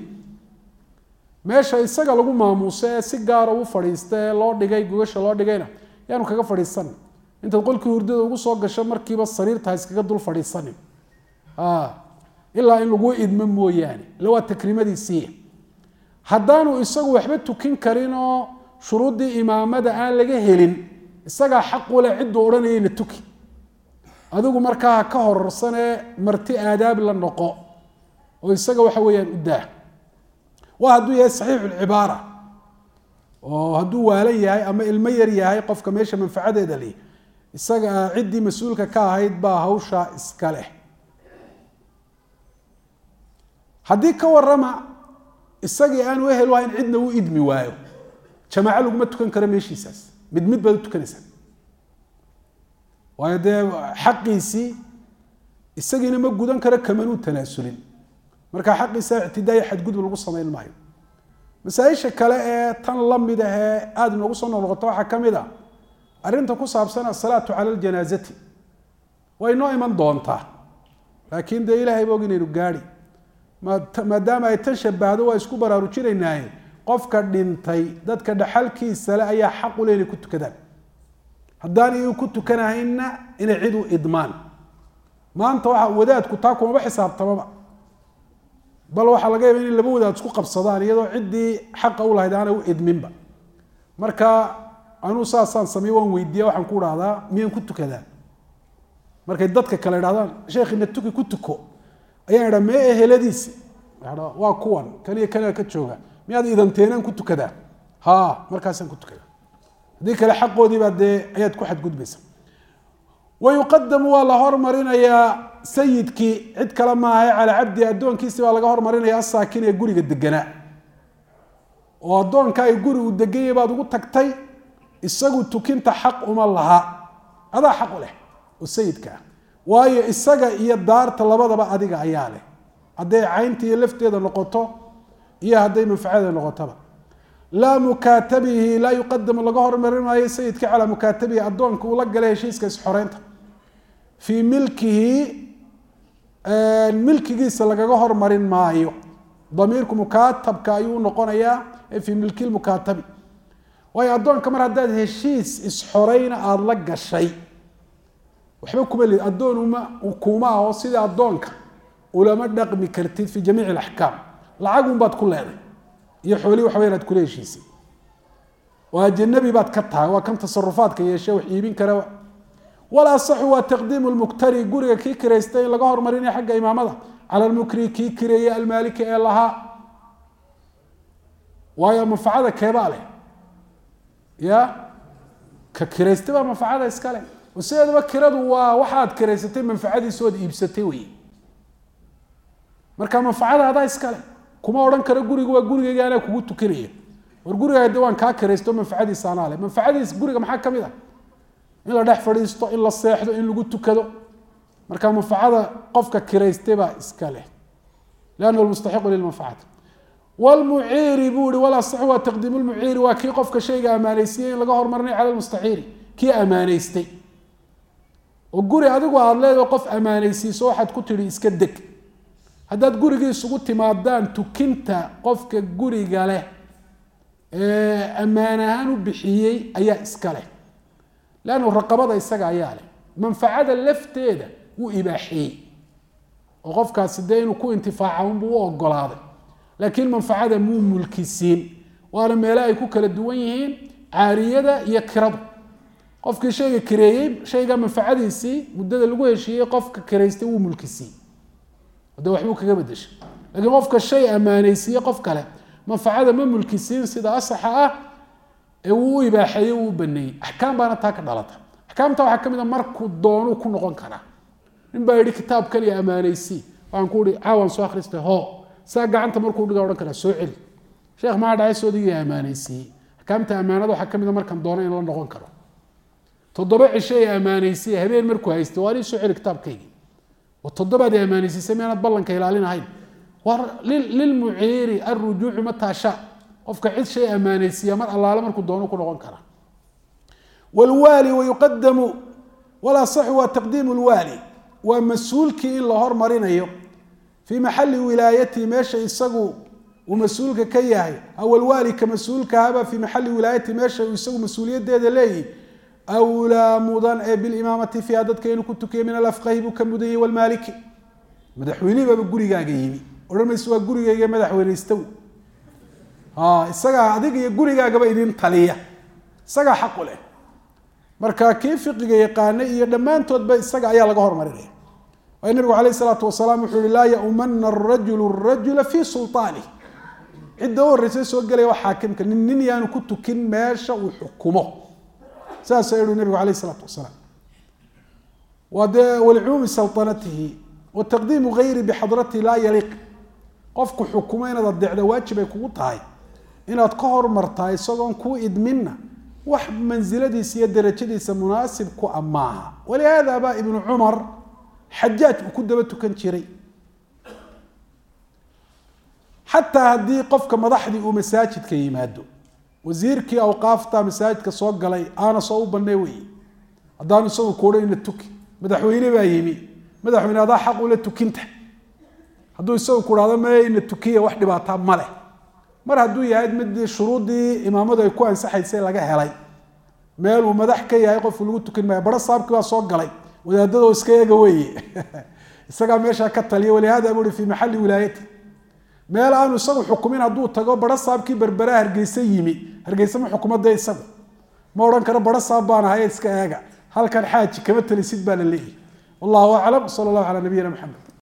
meesha isaga lagu maamuuso ee si gaara u fadhiista ee loo dhigay gogasha loo dhigayna yaanu kaga fadhiisanin intaad qolkii hurdada ugu soo gasho markiiba sariirta iskaga dul fadhiisanin ilaa in lagu idmo mooyaane ila waa takrimadiisii haddaanu isagu waxba tukin karin oo shuruuddii imaamada aan laga helin isagaa xaqule cidduu odhanayayna tuki adigu markaa ka hororsanee marti aadaab la noqo oo isaga waxa weeyaan u daa waa hadduu yahay saxiixu lcibaara oo hadduu waalan yahay ama ilmo yar yahay qofka meesha manfacadeeda leh isaga ciddii mas-uulka ka ahayd baa hawsha iska leh haddii ka warama isagii aanu ehel u ahayn cidna u idmi waayo jamaaco laguma tukan karo meeshiisaas mid mid baad u tukanaysaa waayo dee xaqiisii isagiina ma gudan karo kamanuu tanaasulin marka xaqiisa ictidaa iyo xadgudub lagu samayn maayo masaaisha kale ee tan lamid ahee aada inoogu soo noqnoqoto waxaa ka mid a arrinta ku saabsan asalaatu cala ljanaazati way noo iman doontaa laakiin dee ilahay ba og inaynu gaadi maadaama ay tan shabahdo waa isku baraarujinaynaaye qofka dhintay dadka dhaxalkiisa le ayaa xaq u le inay ku tukadaan haddaan iyu ku tukanahaynna inay cid u idmaan maanta waxa wadaadku taa kumaba xisaabtamaba bal waxaa laga yaaba inay laba wadaad isku qabsadaan iyadoo ciddii xaqa u lahayd aanay u idminba marka anuu saasaan sameey waan weydiiya waxaan ku dhahdaa miyaan ku tukadaa markay dadka kale idhahdaan sheekhina tuki ku tuko ayaan idhaa mee eheladiisi waa kuwan kan iyo kaniga ka jooga miyaad idanteenaan ku tukadaa ha markaasaan ku tukadaa haddii kale xaqoodiibaa dee ayaad ku xadgudbaysa wayuqadamu waa la hormarinayaa sayidkii cid kale maaha calaa cabdi addoonkiisi baa laga hormarinaya asaakin ee guriga deganaa oo addoonka ay guri uu deganyay baad ugu tagtay isagu tukinta xaq uma laha adaa xaq u leh oo sayidka ah waayo isaga iyo daarta labadaba adiga ayaa leh hadday caynta iyo lafteeda noqoto iyo hadday manfacada noqotoba laa mukaatabihi laa yuqadamu laga hormarin maayo sayidka calaa mukaatabihi addoonka uu la galay heshiiska isxoreynta fii milkihi milkigiisa lagaga hormarin maayo damiirku mukaatabka ayuu noqonayaa fii milki mukaatabi waayo addoonka mar haddaad heshiis isxoreyna aada la gashay waxba kuma lid addoon uma kuma aho sida addoonka ulama dhaqmi kartid fi jamiici alaxkaam lacagun baad ku leeday iyo xoolii waxa weyan aad kula heshiisay oo ajanabi baad ka tahay waa kan tasarufaadka yeeshe wax iibin kara wala asaxu waa taqdiimu lmuktari guriga kii kiraystay in laga hormarinaya xagga imaamada cala lmukri kii kireeye almaaliki ee lahaa waayo manfacada keebaa leh ya ka kiraystay baa manfacada iska leh oo sideedaba kiradu waa waxaad kiraysatay manfacadiisa ood iibsatay wey marka manfacada adaa iska leh kuma odhan karo guriga waa gurigayga anaa kugu tukanaya war gurigaa de waan kaa kiraysto manfacadiisa anaa leh manfacadiis guriga maxaa ka mid ah in la dhex fadhiisto in la seexdo in lagu tukado marka manfacada qofka kiraystay baa iska leh liannahu lmustaxiqu lilmanfacati wlmuciiri buu ihi walasaxu waa taqdiimu lmuciiri waa kii qofka shayga ammaanaysiiyey in laga hormarinay cala lmustaxiiri kii ammaanaystay oo guri adigu aada leedaho qof ammaanaysiiso waxaad ku tidhi iska deg haddaad gurigii isugu timaadaan tukinta qofka guriga leh ee ammaan ahaan u bixiyey ayaa iska leh leannu raqabada isaga ayaa leh manfacada lafteeda wuu ibaaxiyey oo qofkaasi dee inuu ku intifaaca unbuu u ogolaaday laakiin manfacada muu mulkisiin waana meele ay ku kala duwan yihiin caariyada iyo kiradu qofkii shayga kireeyey shayga manfacadiisii muddada lagu heshiiyey qofka kiraystay wuu mulkisiin de waxbuu kaga bedeshay lakiin qofka shay ammaanaysiiye qof kale manfacada ma mulkisiin sida asaxa ah ee wuu u ibaaxeeyey wuu u baneeyey axkaam baana taa ka dhalata axkaamta waxaa ka mid a markuu doonuu ku noqon karaa nin baa yihi kitaab kaliya ammaanaysii waxaan ku ihi caawan soo akhristay ho saa gacanta markuu dhiga odhan karaa soo celi sheekh maa dhacay soodigiia ammaanaysiiyey axkaamta ammaanada waxaa ka mid a markaan doono in la noqon karo toddoba cisho ee ammaanaysiye habeen markuu haystay waa ii soo celi kitaabkaygii toddobaad ammaanaysiisay miyaanad ballanka ilaalinahayn war lilmuciiri alrujuucu mataasha qofka cid shay ammaanaysiiya mar allaale markuu doono ku noqon kara wlwaali wayuqadamu walasaxu waa taqdiimu lwaali waa mas-uulkii in la hormarinayo fii maxali wilaayatihi meesha isagu uu mas-uulka ka yahay aw alwaali ka mas-uulkahaba fii maxali wilaayatihi meesha uu isagu mas-uuliyadeeda leeyihi awlaa mudan ee bilimaamati fiiha dadka inuu ku tukiya min alafqahi buu ka mudan yahy walmaaliki madaxweynihii baaba gurigaaga yimi odhan mayse waa gurigayga madaxweyne istaw isagaa adiga iyo gurigaagaba idin taliya isagaa xaqu leh marka kii fiqiga yaqaana iyo dhammaantoodba isaga ayaa laga hormarinaya waayo nabigu alayh isalaatu wasalaam wuxuu yihi laa yaumana arajulu rajula fii sulaanih cidda u horreysa soo gelaya waa xaakimka nin nin yaanu ku tukin meesha uu xukumo saasa yihi nabigu alayh isalaatu wasalaam waa dee walicumuumi saltanatihi wa taqdiimu gayri bixadratihi laa yaliiq qofku xukumo inaad adeecda waajib ay kugu tahay inaad ka hormartaa isagoon kuu idminna wax mansiladiisa iyo darajadiisa munaasib ku a maaha walihaada baa ibnu cumar xajaaj uu ku daba tukan jiray xataa haddii qofka madaxdii uu masaajidka yimaado wasiirkii awqaafta masaajidka soo galay aana soo u banee wey haddaanu isagu kuuha ina tuki madaxweyne baa yimi madaxweyne adaa xaq ula tukinta hadduu isagu kuhahdo me ina tukiya wax dhibaataa ma leh mar hadduu yahay mid shuruuddii imaamadu ay ku ansaxaysay laga helay meel uu madax ka yahay qofku lagu tukin maayo baro saabkii baa soo galay wadaadadoo iska eega weye isagaa meeshaa ka taliya walihada bui fi maxali wilaayati meel aanu isagu xukumin hadduu tago baro saabkii berbera hargeysa yimi hargeysa ma xukumade isagu ma odhan karo baro saab baan ahay iska eega halkan xaaji kama talisid baa la leeyahy wallahu aclam sala allahu calaa nabiyina maxamed